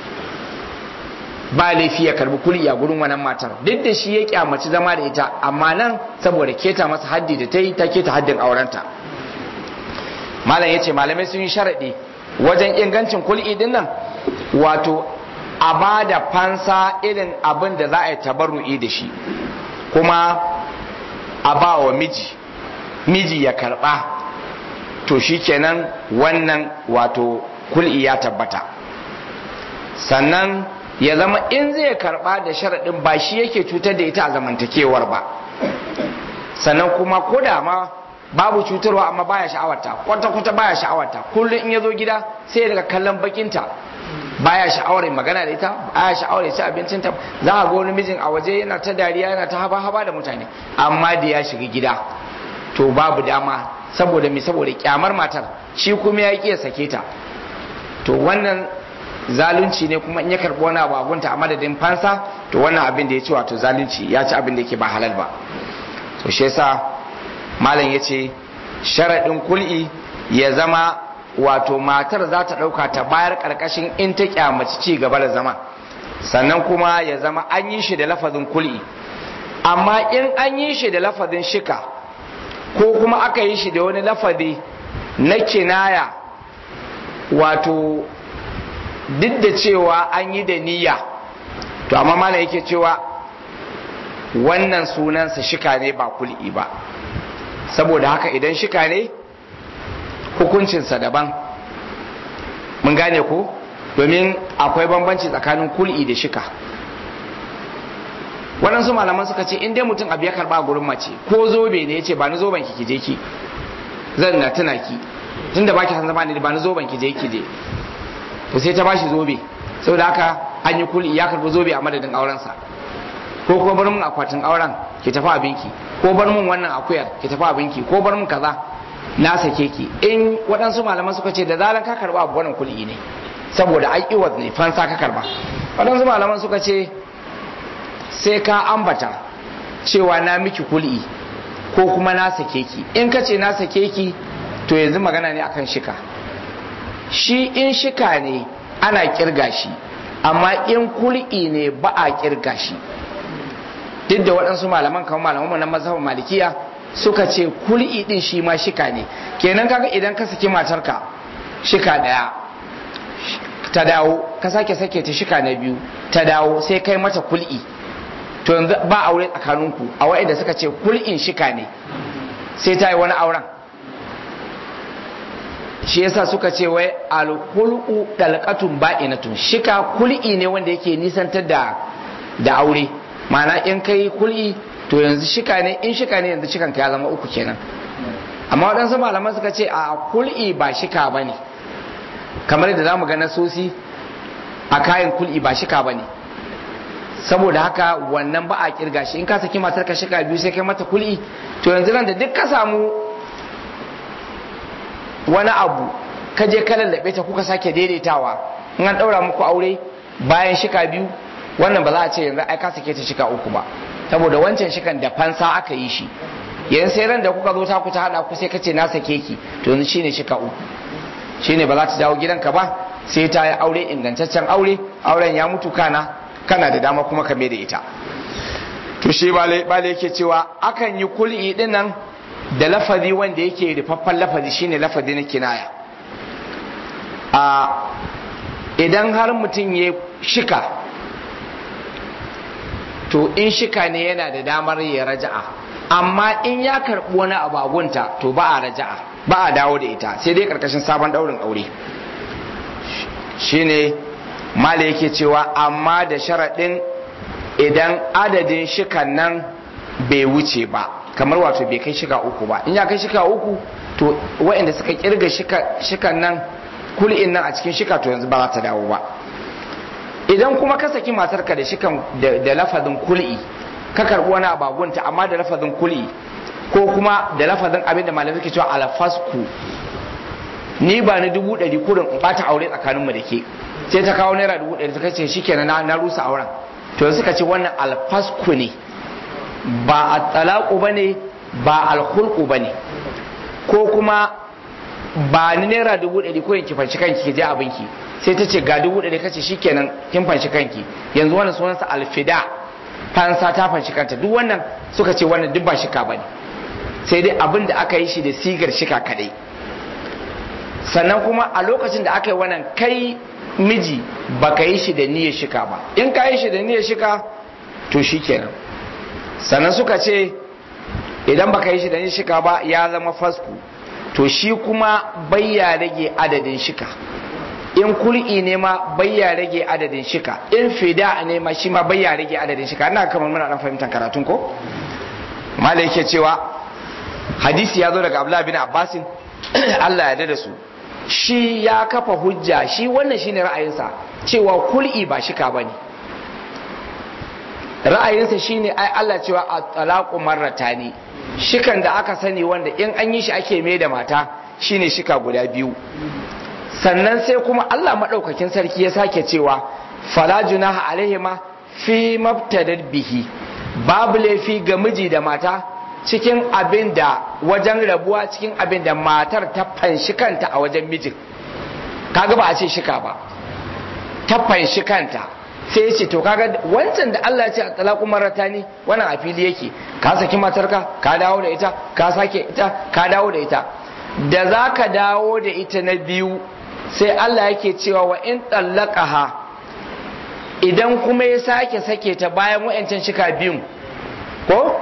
ba laifi ya karbi kuli a gurin wannan matar duk da shi ya kyamaci zama da ita amma nan saboda keta masa haddi da ta yi ta keta haddin aurenta malam ya ce malamai sun yi sharaɗi wajen ingancin kul'i din nan wato a ba da fansa irin abin da za a yi tabarru'i da shi kuma a ba wa miji miji ya karba to shi kenan wannan wato kul'i ya tabbata sannan ya zama in zai karba da sharaɗin ba shi yake cutar da ita a zamantakewar ba sannan kuma ko da ma babu cutarwa amma baya sha'awarta kwata kwata baya sha'awarta kullum in ya zo gida sai ya daga kallon bakinta baya sha'awar magana da ita baya sha'awar ya ci abincinta za a ga wani mijin a waje yana ta dariya yana ta haba haba da mutane amma da ya shiga gida to babu dama saboda mi saboda kyamar matar shi kuma ya ƙi ya sake ta to wannan zalunci ne kuma in ya karɓi wani abu abunta a madadin fansa to wannan abin da ya ci wato zalunci ya ci abin da yake ba halal ba to shi yasa malam ya ce sharaɗin kul'i ya zama wato matar za ta ɗauka ta bayar ƙarƙashin in ta kyamaci ci gaba da zama sannan kuma ya zama an yi shi da lafazin kul'i amma in an yi shi da lafazin shika ko kuma aka yi shi da wani lafazi na kinaya wato duk da cewa an yi da niyya to amma malam yake cewa wannan sunansa shika ne ba kul'i ba saboda haka idan shika ne hukuncinsa daban mun gane ko domin akwai bambanci tsakanin kul'i da shika waɗansu malaman suka ce in dai mutum abu ya karɓa gurin mace ko zobe ne ya ce ba ni zoben ki je ki zan na tuna ki tunda baki san zama ne ba ni zoben ki je ki je to sai ta bashi zobe saboda haka an yi kul'i ya karɓi zobe a madadin aurensa ko kuma bar mun akwatin auren ki tafi abinki ko bar mun wannan akuyar ki tafi abinki ko bar mun kaza na sake ki in waɗansu malaman suka ce da zaran ka karɓa abu wannan kul'i ne saboda ai iwat ne fansa ka karɓa waɗansu malaman suka ce sai ka ambata cewa na miki kul'i ko kuma na sake ki in ka ce na sake ki to yanzu magana ne akan shika shi in shika ne ana kirga shi amma in kul'i ne ba a kirga shi duk da waɗansu malaman kamar malaman na mazhabin malikiya suka ce kul'i din shi ma shika ne kenan kaga idan ka saki matarka shika daya ta dawo ka sake sake ta shika na biyu ta dawo sai kai mata kul'i to yanzu ba aure tsakaninku a wa'ida suka ce kul'in shika ne sai ta yi wani auren shi yasa suka ce wai alkul'u dalqatun ba'inatun shika kul'i ne wanda yake nisantar da da aure ma'ana in kai kul'i to yanzu shika ne in shika ne yanzu shikan ka ya zama uku kenan amma waɗansu malaman suka ce a kul'i ba shika bane kamar da zamu ga nasosi a kayan kul'i ba shika bane saboda haka wannan ba a kirga shi in ka saki matar ka shika biyu sai kai mata kul'i to yanzu nan da duk ka samu wani abu ka je ka lallabe ta kuka sake daidaitawa in an daura muku aure bayan shika biyu wannan ba za a ce yanzu ai ka sake ta shika uku ba saboda wancan shikan da fansa aka yi shi yanzu sai ran da kuka zo ta ku ta hada ku sai ka ce na sake ki to yanzu shine shika uku shine ba za ta dawo gidanka ba sai ta yi aure ingantaccen aure auren ya mutu kana kana da dama kuma ka mai da ita to shi bale yake cewa akan yi kul'i din nan da lafazi wanda yake rufaffen lafazi shine lafazi na kinaya a idan har mutum ya shika to in shika ne yana da damar ya raja'a amma in ya karɓi wani abagunta to ba a raja'a ba a dawo da ita sai dai karkashin sabon daurin aure shine mala yake cewa amma da sharaɗin idan adadin shikan nan bai wuce ba kamar wato bai kai shika uku ba in ya kai shika uku to waɗanda suka kirga shikan nan kul'in nan a cikin shika to yanzu ba za ta dawo ba idan kuma ka saki matarka da shikan da lafazin kul'i ka karɓi wani abagunta amma da lafazin kul'i ko kuma da lafazin abin da malamai ke cewa alfasku ni ba ni dubu ɗari kurin in ɓata aure tsakaninmu da ke sai ta kawo naira dubu ɗari ta ce shi kenan na rusa auren to suka ce wannan alfasku ne ba a talaku ba ne ba alhulku ba ne ko kuma ba ni naira dubu ɗari ko ki fanci kanki ki je abinki sai ta ce ga dubu ɗari kace shi kenan kin fanci kanki yanzu wannan sunansa alfida fansa ta fanci kanta duk wannan suka ce wannan duk ba shika ba ne sai dai abin da aka yi shi da sigar shika kadai sannan kuma a lokacin da aka yi wannan kai miji baka yi shi da niyyar shika ba in ka yi shi da niyyar shika to shi kenan sannan suka ce idan baka yi shi da niyyar shika ba ya zama fasku to shi kuma bayya rage adadin shika in kul'i ne ma bayya rage adadin shika in fida ne ma shi ma bayya rage adadin shika ina kamar muna dan fahimtar karatun ko mala yake cewa hadisi ya zo daga abdullahi bin abbasin Allah ya da su shi ya kafa hujja shi wannan shine ra'ayinsa cewa kul'i ba shika bane ra'ayinsa shine ai Allah cewa at-talaqu marratani shikan da aka sani wanda in an yi shi ake mai da mata shine shika guda biyu sannan sai kuma Allah madaukakin sarki ya sake cewa fala junaha alaihima fi mabtadad bihi babu laifi ga miji da mata cikin abin da wajen rabuwa cikin abin da matar ta fanshi kanta a wajen mijin kaga ba a ce shika ba ta fanshi kanta sai ce to kaga wancan da Allah ya ce a talaku marata ne wannan a fili yake ka saki matarka ka dawo da ita ka sake ita ka dawo da ita da za ka dawo da ita na biyu sai Allah yake cewa wa in ha idan kuma ya sake sake ta bayan wa'ancan shika biyun ko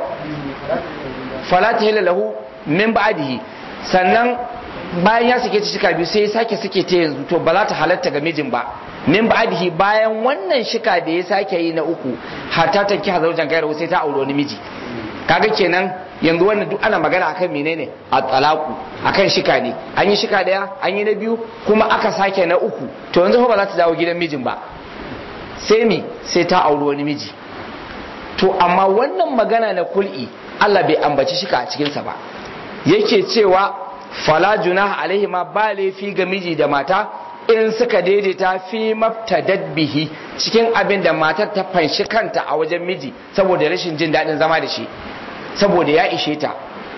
fala tahilla lahu min ba'dihi sannan bayan ya sake ta shika biyu sai ya sake sake ta yanzu to ba za ta halatta ga mijin ba min ba'dihi bayan wannan shika da ya sake yi na uku hatta ta ki hazaujan gairu sai ta aure wani miji kaga kenan yanzu wannan duk ana magana akan menene a talaku akan shika ne an yi shika daya an yi na biyu kuma aka sake na uku to yanzu ba za ta dawo gidan mijin ba sai mi sai ta auri wani miji to amma wannan magana na kul'i Allah bai ambaci shika a cikinsa ba yake cewa fala junah alaihi ma ba laifi ga miji da mata in suka daidaita fi mabtadad bihi cikin abin da matar ta fanshi kanta a wajen miji saboda rashin jin daɗin zama da shi saboda ya ishe ta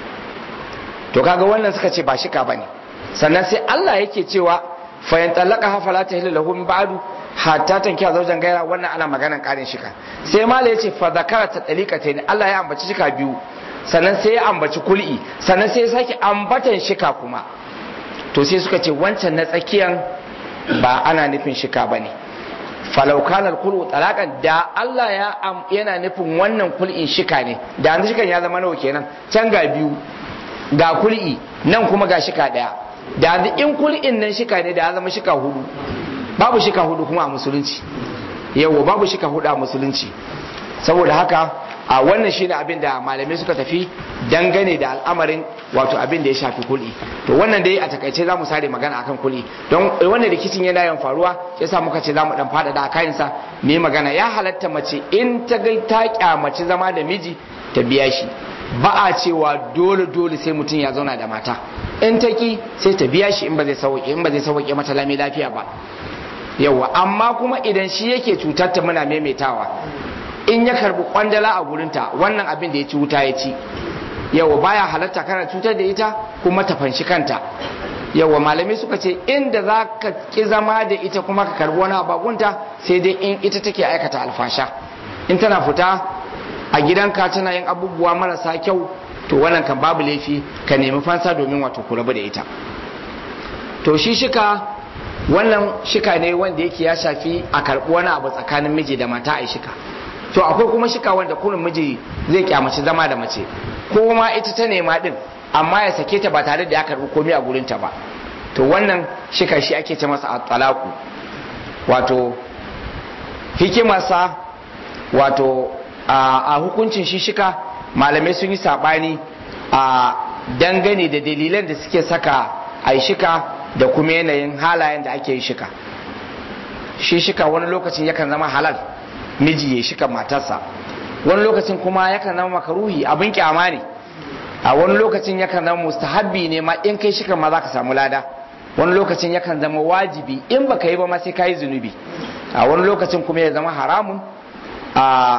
to kaga wannan suka ce ba shika bane sannan sai Allah yake cewa fa yan talaka ha fala tahillu lahu min ba'du hatta tankiya zaujan gaira wannan ana maganan karin shika sai mala yace fa zakara ta ne Allah ya ambaci shika biyu sannan sai ya ambaci kul'i sannan sai ya sake ambatan shika kuma to sai suka ce wancan na tsakiyan ba ana nufin shika bane falau kana kul'u talakan da Allah ya yana nufin wannan kul'in shika ne da yanzu shikan ya zama nawa kenan can ga biyu ga kul'i nan kuma ga shika daya da yanzu in kul'in nan shika ne da ya zama shika hudu babu shika hudu kuma a musulunci yawo babu shika hudu a musulunci saboda haka a wannan shine abin da malamai suka tafi dangane da al'amarin wato abin da ya shafi kuli to wannan dai a takaice za mu sare magana akan kuli don wannan rikicin yana yawan faruwa yasa muka ce za mu dan faɗaɗa a kayansa me magana ya halatta mace in ta ga ta kyamaci zama da miji ta biya shi ba a cewa dole dole sai mutum ya zauna da mata in ta ki sai ta biya shi in ba zai sauke in ba zai sauke mata lami lafiya ba yawa amma kuma idan shi yake cutar ta muna maimaitawa in ya karbi kwandala a gurinta wannan abin da ya ci wuta ya ci yawa baya halatta kana cutar da ita kuma ta fanshi kanta yawa malamai suka ce inda za ka ki zama da ita kuma ka karbi wani abagunta sai dai in ita take aikata alfasha in tana fita a gidanka tana yin abubuwa marasa kyau to wannan kan babu laifi ka nemi fansa domin wato ku rabu da ita to shi shika wannan shika ne wanda yake ya shafi a karɓi wani abu tsakanin miji da mata a shika to akwai kuma shika wanda kurin miji zai kyamaci zama da mace ko ma ita ta nema din amma ya sake ta ba tare da ya karɓi komai a gurinta ba to wannan shika shi ake ce masa talaku wato hikimarsa wato a hukuncin shi shika malamai sun yi saɓani a dangane da dalilan da suke saka a yi shika da kuma yanayin halayen da ake yi shika shi shika wani lokacin yakan zama halal miji ya shika matarsa wani lokacin kuma yakan zama makaruhi abin kyama ne a wani lokacin yakan zama mustahabbi ne ma in kai shika ma za ka samu lada wani lokacin yakan zama wajibi in baka yi ba ma sai ka yi zunubi a wani lokacin kuma ya zama haramun a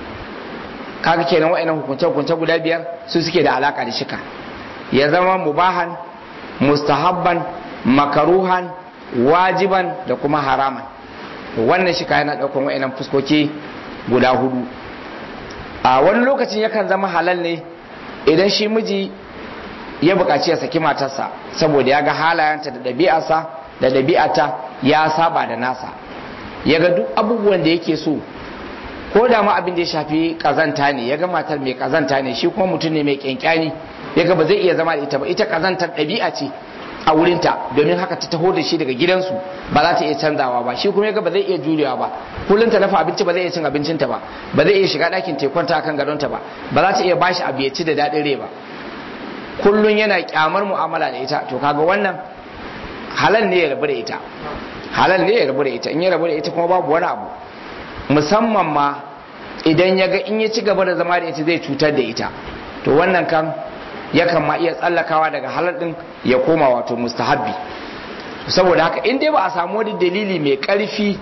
kaga kenan wa'annan hukunce hukunce guda biyar su suke da alaka da shika ya zama mubahan mustahabban makaruhan wajiban da kuma haraman wannan shika yana ɗaukar wa'annan fuskoki guda hudu a wani lokacin yakan zama halal ne idan shi miji ya buƙaci ya saki matarsa saboda ya ga halayenta da ɗabi'arsa da ɗabi'ata ya saba da nasa ya ga duk abubuwan da yake so ko da ma abin da ya shafi kazanta ne ya ga matar mai kazanta ne shi kuma mutum ne mai kyankyani ya ga ba zai iya zama da ita ba ita kazantar ɗabi'a ce a wurinta domin haka ta taho da shi daga gidansu ba za ta iya canzawa ba shi kuma ya ga ba zai iya jurewa ba kullum ta dafa abinci ba zai iya cin abincinta ba ba zai iya shiga ɗakin tekwanta akan gadonta ba ba za ta iya bashi abu ya ci da daɗin rai ba kullum yana kyamar mu'amala da ita to kaga wannan halal ne ya rabu da ita halal ne ya rabu da ita in ya rabu da ita kuma babu wani abu musamman ma idan ya ga in ya ci gaba da zama da ita zai cutar da ita to wannan kan yakan ma iya tsallakawa daga halal din ya koma wato mustahabbi saboda haka in dai ba a samu wani dalili mai karfi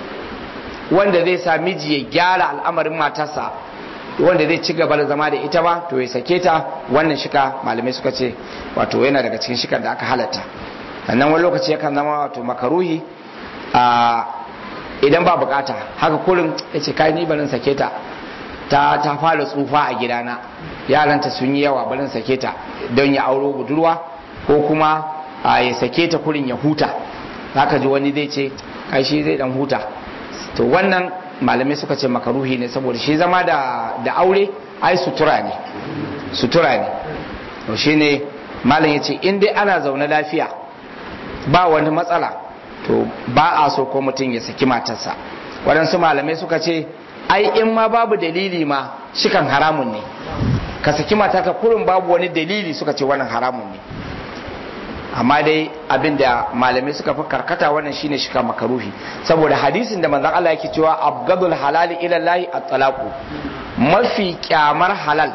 wanda zai sa miji ya gyara al'amarin matarsa wanda zai ci gaba da zama da ita ba to ya sake ta wannan shika malamai suka ce wato yana daga cikin shikar da aka halatta sannan wani lokaci yakan zama wato makaruhi a idan ba bukata haka kurin ya ce kai ni barin sake ta ta ta fara tsufa a gidana yaranta sun yi yawa barin sake ta don ya auro budurwa ko kuma ya sake ta kurin ya huta haka ji wani zai ce kai shi zai dan huta to wannan malamai suka ce makaruhi ne saboda shi zama da da aure ai sutura ne sutura ne to shine malam yace in dai ana zaune lafiya ba wani matsala to ba a so ko mutum ya saki matarsa waɗansu malamai suka ce ai in ma babu dalili ma shikan haramun ne ka saki matarka kurin babu wani dalili suka ce wannan haramun ne amma dai abin da malamai suka fi karkata wannan shine shika makaruhi saboda hadisin da manzon Allah yake cewa abgadul halali ila lahi at-talaqu mafi kyamar halal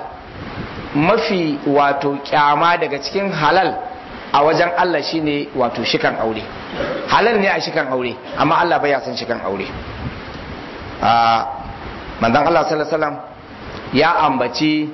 mafi wato kyama daga cikin halal a wajen Allah shine wato shikan aure halal ne a shikan aure amma Allah bai san shikan aure a manzon Allah sallallahu alaihi wasallam ya ambaci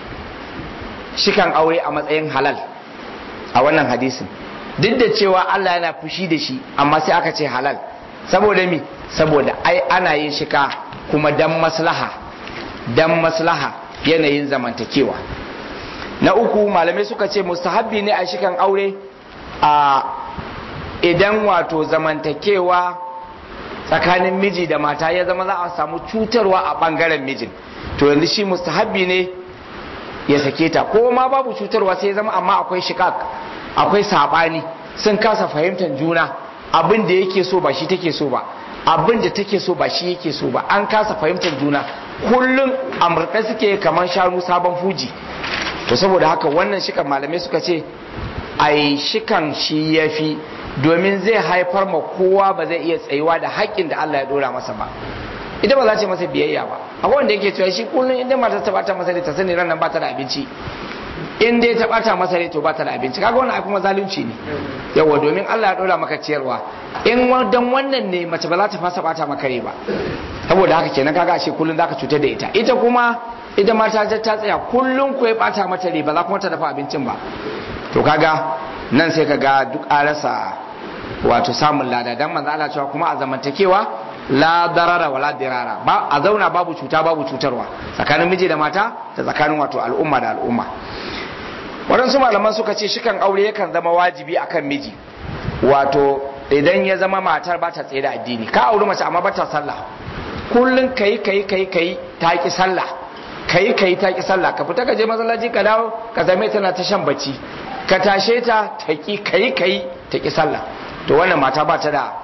shikan aure a matsayin halal a wannan hadisin duk da cewa Allah yana fushi da shi amma sai aka ce halal saboda mi saboda ai ana yin shika kuma dan maslaha dan maslaha yanayin zamantakewa na uku malamai suka ce mustahabbi ne a shikan aure a idan wato zamantakewa tsakanin miji da mata ya zama za a samu cutarwa a bangaren mijin to yanzu shi mustahabbi ne ya sake ta ko ma babu cutarwa sai ya zama amma akwai shikak akwai sabani sun kasa fahimtar juna abin da yake so ba shi take so ba abin da take so ba shi yake so ba an kasa fahimtar juna kullum amurka suke kamar shanu sabon fuji to saboda haka wannan shikan malamai suka ce ai shikan shi ya fi domin zai haifar ma kowa ba zai iya tsayuwa da haƙƙin da Allah ya dora masa ba ita ba za ce masa biyayya ba akwai wanda yake cewa shi kullum inda matar ta bata masa ta sani ran nan ba ta da abinci in dai ta bata masa rai to ba ta da abinci kaga wannan ai kuma zalunci ne yawa domin Allah ya dora maka ciyarwa in dan wannan ne mace ba za ta fasa bata maka rai ba saboda haka kenan kaga ashe kullum zaka cutar da ita ita kuma ita ma ta ta tsaya kullum ko ya bata mata rai ba za kuma ta dafa abincin ba to kaga nan sai kaga duk an rasa wato samun lada dan manzo Allah cewa kuma a zamantakewa la darara wala dirara ba a zauna babu cuta babu cutarwa tsakanin miji da mata da tsakanin wato al'umma da al'umma waɗansu malaman suka ce shikan aure yakan zama wajibi akan miji wato idan ya zama matar ba ta tsaye da addini ka auri mace amma ba ta sallah kullum kai kai kai kai ta ki sallah kai kai ta ki sallah ka fita ka je masallaci ka dawo ka zame tana ta shan bacci ka tashe ta ta ki kai kai ta ki sallah to wannan mata ba ta da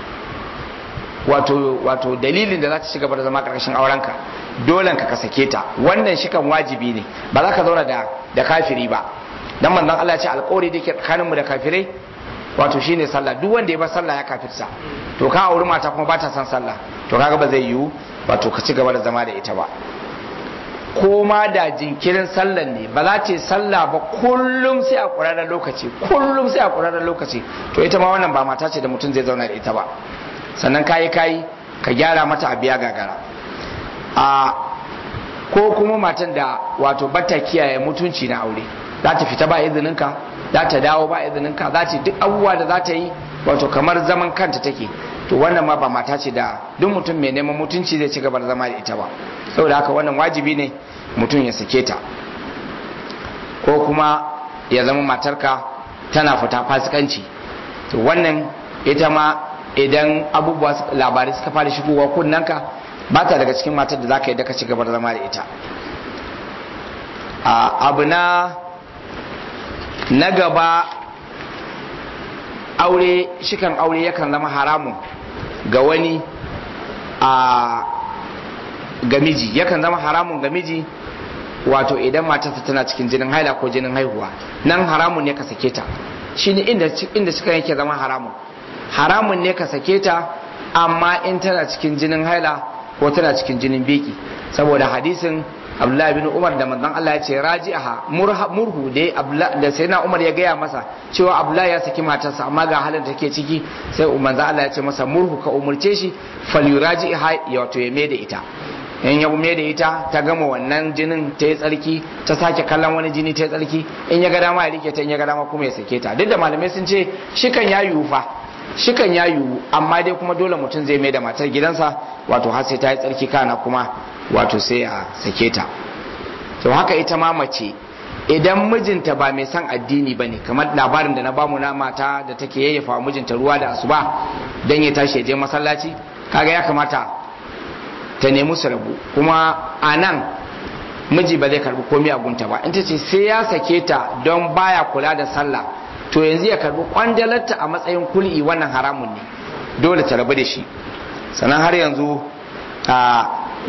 wato wato dalilin da za ta ci gaba da zama karkashin aurenka dole ka ka sake ta wannan shikan wajibi ne ba za ka zauna da da kafiri ba dan manzon Allah ya ce alƙawari da ke tsakanin mu da kafirai wato shine sallah duk wanda ya bar sallah ya kafirsa to ka auri mata kuma ba ta san sallah to kaga ba zai yiwu wato ka ci gaba da zama da ita ba ko ma da jinkirin sallan ne ba za ta yi sallah ba kullum sai a ƙurarren lokaci kullum sai a ƙurarren lokaci to ita ma wannan ba mata ce da mutum zai zauna da ita ba sannan kayi kayi ka gyara mata a biya gagara a ko kuma matan da wato bata kiyaye mutunci na aure za ta fita ba izininka za ta dawo ba izininka za ta duk abubuwa da za ta yi wato kamar zaman kanta take to wannan ma ba mata ce da duk mutum mai neman mutunci zai ci gaba da zama da ita ba saboda haka wannan wajibi ne mutum ya sake ta ko kuma ya zama matarka tana fita fasikanci to wannan ita ma idan abubuwa labarai suka fara shigowa kunnanka ba ta daga cikin matar da za ka yi daga ci gaba da zama da ita abu na na gaba aure shikan aure yakan zama haramun ga wani a ga miji yakan zama haramun ga miji wato idan matarsa tana cikin jinin haila ko jinin haihuwa nan haramun ne ka sake ta shi ne inda, inda suka yake zama haramun haramun ne ka sake ta amma in tana cikin jinin haila ko tana cikin jinin beki saboda hadisin abdullahi bin umar da manzon Allah ya ce raji'aha murhu da da sayyidina umar ya gaya masa cewa abdullahi ya saki matarsa amma ga halin da take ciki sai manzon Allah ya ce masa murhu ka umurce shi falyuraji'aha ya wato ya mai da ita in ya mai da ita ta gama wannan jinin ta yi tsarki ta sake kallon wani jini ta yi tsarki in ya ga dama ya rike ta in ya ga dama kuma ya sake ta duk da malamai sun ce shikan ya yiwu fa shikan ya yiwu amma dai kuma dole mutum zai mai da matar gidansa wato har sai ta yi tsarki kana kuma wato sai a sake ta to haka ita ma mace idan mijinta ba mai son addini ba ne kamar labarin da na bamu na mata da take yayyafa wa mijinta ruwa da asuba don ya tashi ya je masallaci kaga ya kamata ta nemi su rabu kuma a nan miji ba zai karbi komai a gunta ba in ta ce sai ya sake ta don baya kula da sallah to yanzu ya karbi kwandalarta a matsayin kul'i wannan haramun ne dole ta rabu da shi sannan har yanzu a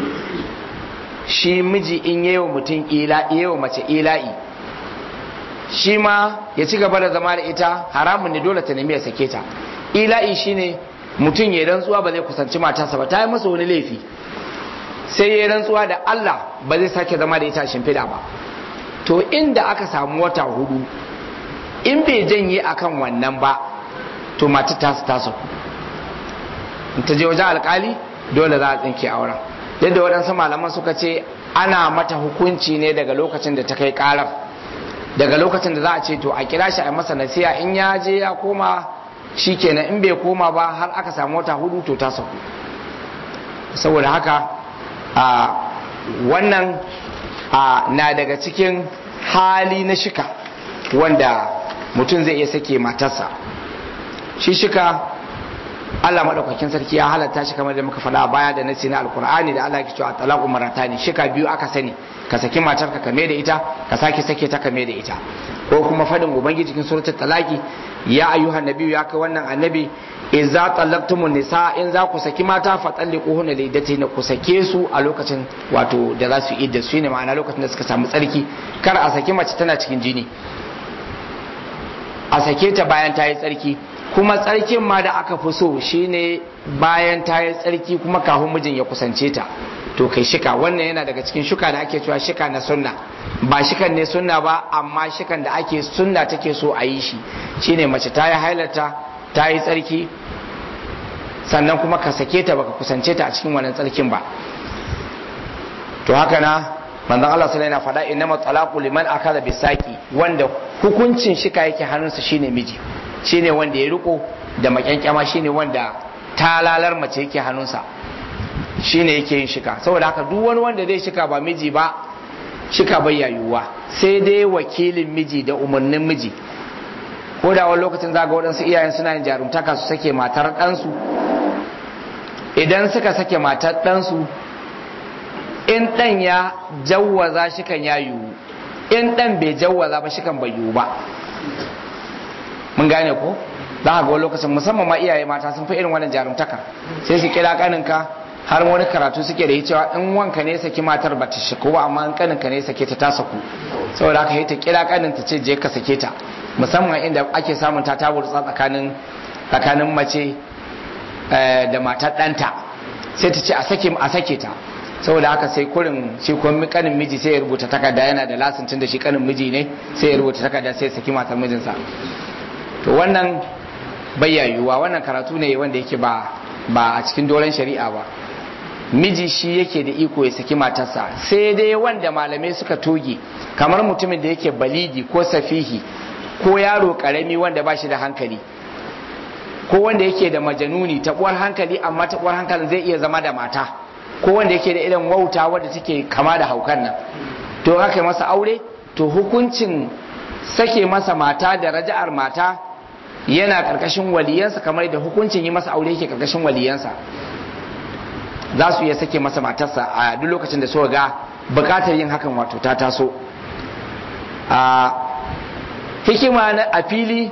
shi miji in yi wa mutum yi wa mace ila'i shi ma ya ci gaba da zama da ita haramun ne dole ta nemi ya sake ta ila'i shine mutum ya rantsuwa ba zai kusanci matarsa ba ta yi masa wani laifi sai ya rantsuwa da Allah ba zai sake zama da ita shimfiɗa ba to inda aka samu wata hudu in bai janye akan wannan ba to matar ta su tasu in ta je wajen alkali dole za a tsinke auren yadda waɗansu malaman suka ce ana mata hukunci ne daga lokacin da ta kai ƙarar daga lokacin da za a ce to a kira shi a masa nasiya in ya je ya koma shi kenan in bai koma ba har aka samu wata hudu to ta sauku saboda haka a wannan na daga cikin hali na shika wanda mutum zai iya sake matarsa shi shika Allah madaukakin sarki ya halatta shi kamar da muka faɗa baya da nasi na alkur'ani da Allah ya cewa talaqu maratani shika biyu aka sani ka saki matarka ka da ita ka sake sake ta ka da ita ko kuma faɗin ubangiji cikin suratul talaqi ya ayyuhan nabiyyu ya kai wannan annabi idza talaqtumun nisa in za ku saki mata fa talliquhunna na ku sake su a lokacin wato da za su idda su ne ma'ana lokacin da suka samu tsarki kar a saki mace tana cikin jini a sake ta bayan ta yi tsarki kuma tsarkin ma da aka fi so shine bayan ta yi tsarki kuma kafin mijin ya kusance ta to kai shika wannan yana daga cikin shuka da ake cewa shika na sunna ba shikan ne sunna ba amma shikan da ake sunna take so a yi shi shine mace ta yi hailata ta yi tsarki sannan kuma ka sake ta baka kusance ta a cikin wannan tsarkin ba to haka na manzon Allah sallallahu alaihi wasallam faɗa innama talaqu liman akala bisaki wanda hukuncin shika yake hannunsa shine miji shine wanda ya riko da makyankyama shine wanda talalar mace yake hannunsa shine yake yin shika saboda haka duk wani wanda zai shika ba miji ba shika bai yayuwa sai dai wakilin miji da umarnin miji ko da wani lokacin za ga waɗansu iyayen suna yin jarumtaka su sake matar ɗansu idan suka sake matar ɗansu in ɗan ya jawwaza shikan ya yiwu in ɗan bai jawwaza ba shikan bai yiwu ba mun gane ko za ga wani lokacin musamman ma iyaye mata sun fi irin wannan jarumtaka sai su kira kaninka har wani karatu suke da cewa in wanka ne saki matar ba ta shiku ba amma in kaninka ne sake ta ta saku saboda haka yi ta kira kanin ta ce je ka sake ta musamman inda ake samun ta taburtsa tsakanin tsakanin mace da matar ɗanta sai ta ce a sake a sake ta saboda haka sai kurin shi kuma kanin miji sai ya rubuta takarda yana da lasin da shi kanin miji ne sai ya rubuta takarda sai ya saki matar mijinsa to wannan bayyayuwa wannan karatu ne wanda yake ba ba a cikin doron shari'a ba miji shi yake da iko ya saki matarsa sai dai wanda malamai suka toge kamar mutumin da yake balidi ko safihi ko yaro karami wanda ba shi da hankali ko wanda yake da majanuni taɓuwar hankali amma taɓuwar hankalin zai iya zama da mata ko wanda yake da irin wauta wadda take kama da haukan nan to haka masa aure to hukuncin sake masa mata da raja'ar mata yana karkashin waliyansa kamar da hukuncin yi masa aure yake karkashin waliyansa za su iya sake masa matarsa a duk lokacin da suka ga bukatar yin hakan wato ta taso a hikima na a fili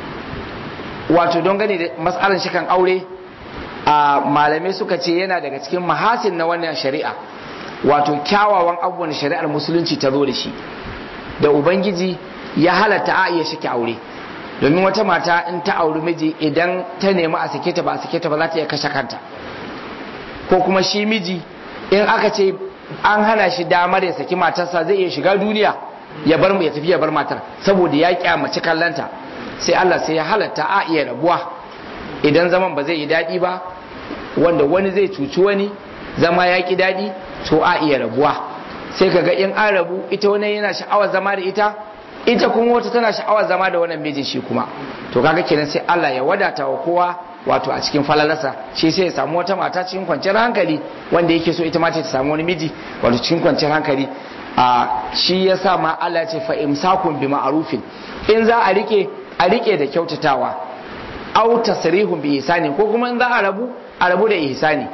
wato don gani da matsalar shikan aure a malamai suka ce yana daga cikin mahasin na wannan shari'a wato kyawawan abubuwan shari'ar musulunci ta zo da shi da ubangiji ya halatta a iya shike aure domin wata mata in ta auri miji idan ta nemi a sake ta ba a sake ta ba za ta iya kashe kanta ko kuma shi miji in aka ce an hana shi damar ya saki matarsa zai iya shiga duniya ya bar mu ya tafi ya bar matar saboda ya kyamaci kallanta sai Allah sai ya halatta a iya rabuwa idan zaman ba zai yi daɗi ba wanda wani zai cuci wani zama ya ki daɗi to a iya rabuwa sai kaga in an rabu ita wani yana sha'awar zama da ita ita kuma wata tana sha'awar zama da wannan mijin shi kuma to kaga kenan sai Allah ya wadata wa kowa wato a cikin falalarsa shi sai ya samu wata mata cikin kwanciyar hankali wanda yake so ita ma ta samu wani miji wato cikin kwanciyar hankali a shi ya sa ma Allah ya ce fa imsakun bi ma'rufin in za a rike a rike da kyautatawa au tasrihun bi ihsani ko kuma in za a rabu a rabu da ihsani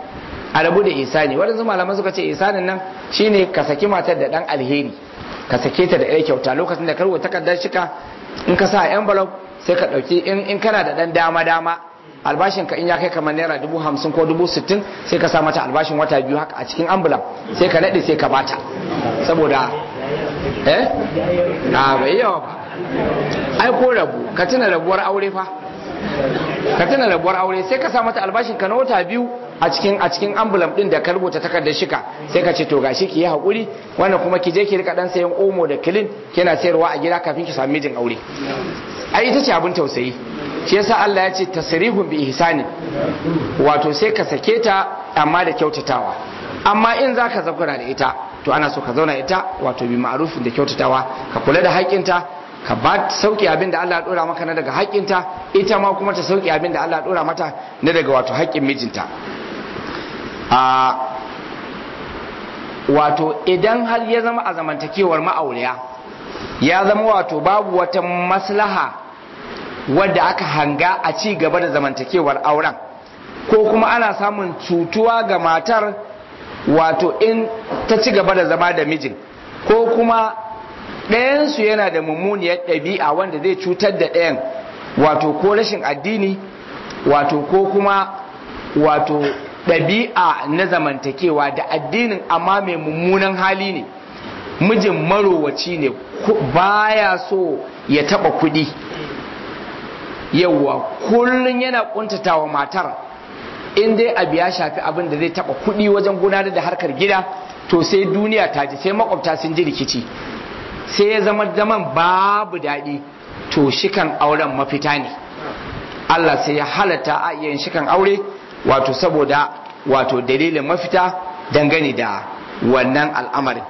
a rabu da isani waɗansu malaman suka ce isanin nan shine ka saki matar da ɗan alheri ka sake ta da ɗaya kyauta lokacin da karwa takardar shika in ka sa envelope sai ka ɗauki in kana da ɗan dama dama albashin ka in ya kai kamar naira dubu hamsin ko dubu sittin sai ka sa mata albashin wata biyu haka a cikin ambulan sai ka naɗe sai ka bata saboda eh a bai yawa ba ai ko rabu ka tuna rabuwar aure fa ka tuna rabuwar aure sai ka sa mata albashin ka na wata biyu a cikin a cikin ambulan din da ka rubuta takardar shika sai ka ce to gashi ki yi hakuri wannan kuma ki je ki rika dan sayan omo da kilin kina sayarwa a gida kafin ki sami mijin aure ai ita ce abin tausayi shi yasa Allah ya ce tasrihun bi ihsani wato sai ka sake ta amma da kyautatawa amma in zaka zakura da ita to ana so ka zauna ita wato bi ma'rufin da kyautatawa ka kula da haƙƙinta ka ba sauki abin da Allah ya dora maka na daga haƙƙinta ita ma kuma ta sauki abin da Allah ya dora mata na daga wato haƙƙin mijinta a wato idan har ya zama a zamantakewar ma'auriya ya zama wato babu wata maslaha wadda aka hanga a ci gaba da zamantakewar auren ko kuma ana samun cutuwa ga matar wato in ta ci gaba da zama da mijin ko kuma ɗayansu yana da mummuniyar ɗabi'a wanda zai cutar da ɗayan wato ko rashin addini wato ko kuma wato ɗabi'a na zamantakewa da addinin amma mai mummunan hali ne mijin marowaci ne baya so ya taɓa kuɗi yawwa kullum yana ƙuntatawa matar in dai abu ya shafi abin da zai taɓa kuɗi wajen gudanar da harkar gida to sai duniya ta ji sai makwabta sun ji rikici sai ya zama zaman babu daɗi to shikan auren mafita ne Allah sai ya halatta a yin shikan aure wato saboda wato dalilin mafita dangane da wannan al'amarin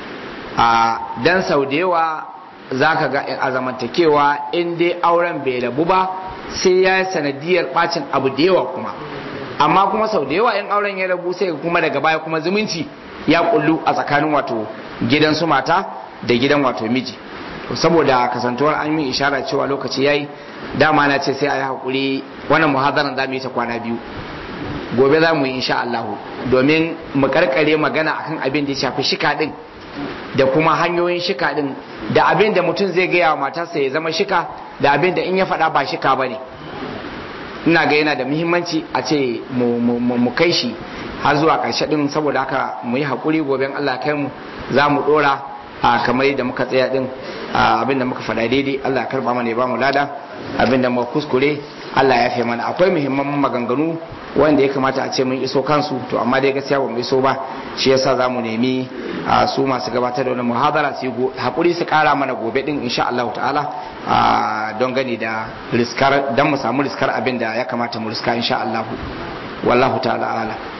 a dan sau da yawa za ka ga a zamantakewa in dai auren bai rabu ba sai ya yi sanadiyar bacin abu da yawa kuma amma kuma sau da yawa in auren ya rabu sai kuma daga baya kuma zumunci ya kullu a tsakanin wato gidan su mata da gidan wato miji saboda kasantuwar an yi ishara cewa lokaci yayi dama na ce sai a yi haƙuri wannan muhadaran za mu yi ta kwana biyu gobe za mu yi insha Allah domin mu karkare magana akan abin da ya shafi shika din da kuma hanyoyin shika din da abin da mutum zai gaya wa matarsa ya zama shika da abin da in ya faɗa ba shika ba ne ina ga yana da muhimmanci a ce mu kai shi har zuwa ƙarshe din saboda haka mu yi haƙuri gobe Allah kai mu za mu ɗora a kamar yadda muka tsaya din abin da muka faɗa daidai Allah ya karba mana ya ba mu lada abin da muka kuskure Allah ya fi mana akwai muhimman maganganu wanda ya kamata a ce mun iso kansu to amma dai gaskiya ba mu iso ba shi yasa za mu nemi su masu gabatar da wani muhadara su hakuri su kara mana gobe din insha Allah ta'ala don gani da riskar dan mu samu riskar abin da ya kamata mu riska insha Allah wallahu ta'ala ala